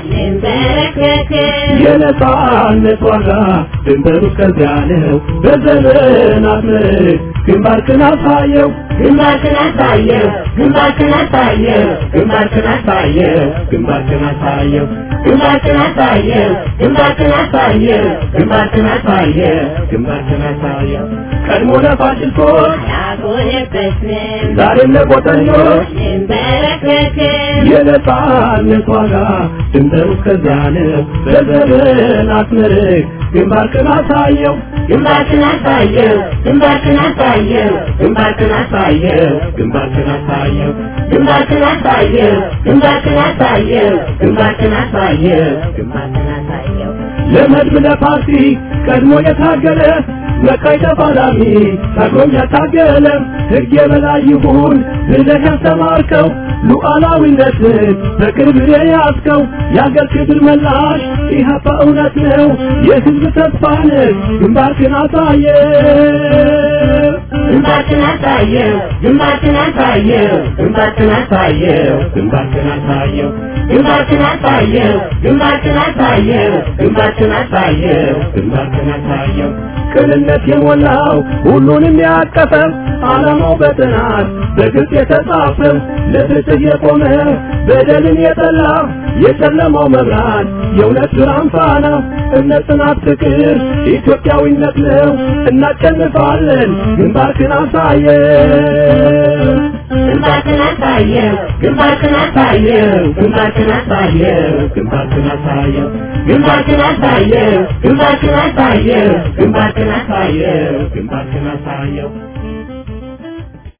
የነጻነት ዋጋ ድንበሩ ከዚያ ነው። በዘመናት ምርክ ግንባርክን አሳየው ግንባርክን አሳየው ግንባርክን አሳየው ግንባርክን አሳየው ግንባርክን አሳየው ግንባርክን አሳየው ግንባርክን አሳየው ግንባርክን አሳየው ግንባርክን አሳየው ቀድሞ ለፋሽስቶች ያጎነበስን ዛሬም ለቆጠኞች እንበረከክን የነጻነት ዋጋ ድንበሩ ከዚያ ነው። በዘመናት ምርክ ግንባርክን አሳየው ግንባርክን አሳየው ግንባርክን አሳየው ግንባርክን አሳየው ግንባርክን አሳየው ግንባርክን አሳየው ግንባርክን አሳየው ግንባርክን አሳየው ግንባርክን አሳየው ለመድብ ለፓርቲ ቀድሞ የታገለ መቃይ ተፋላሚ ታግሎም ያታገለ ሕግ የበላይ ይሁን ብለህ ያስተማርከው ሉዓላዊነትን በቅርብ የያዝከው የአገር ክብር መላሽ ኢህአፓ እውነት ነው የሕዝብ ተስፋ ነህ ግንባርክን አሳየ ግንባርክን አሳየው ግንባርክን አሳየው ግንባርክን አሳየው ግንባርክን አሳየው ግንባርክን አሳየው ግንባርክን አሳየው ግንባርክን አሳየው ግንባርክን አሳየው ቅንነት የሞላው ሁሉንም ያቀፈ ዓላማው በጥናት በግልጽ የተጻፈ ለፍትህ የቆመ በደልን የጠላ የጨለማው መብራት የእውነት ብርሃን ፋና እምነት፣ ጽናት፣ ፍቅር ኢትዮጵያዊነት ነው። እናሸንፋለን። ግንባርክን አሳየው ግንባርክን አሳየው ግንባርክን አሳየው ግንባርክን አሳየው ግንባርክን አሳየው ግንባርክን አሳየው ግንባርክን አሳየው ግንባርክን አሳየው ግንባርክን አሳየው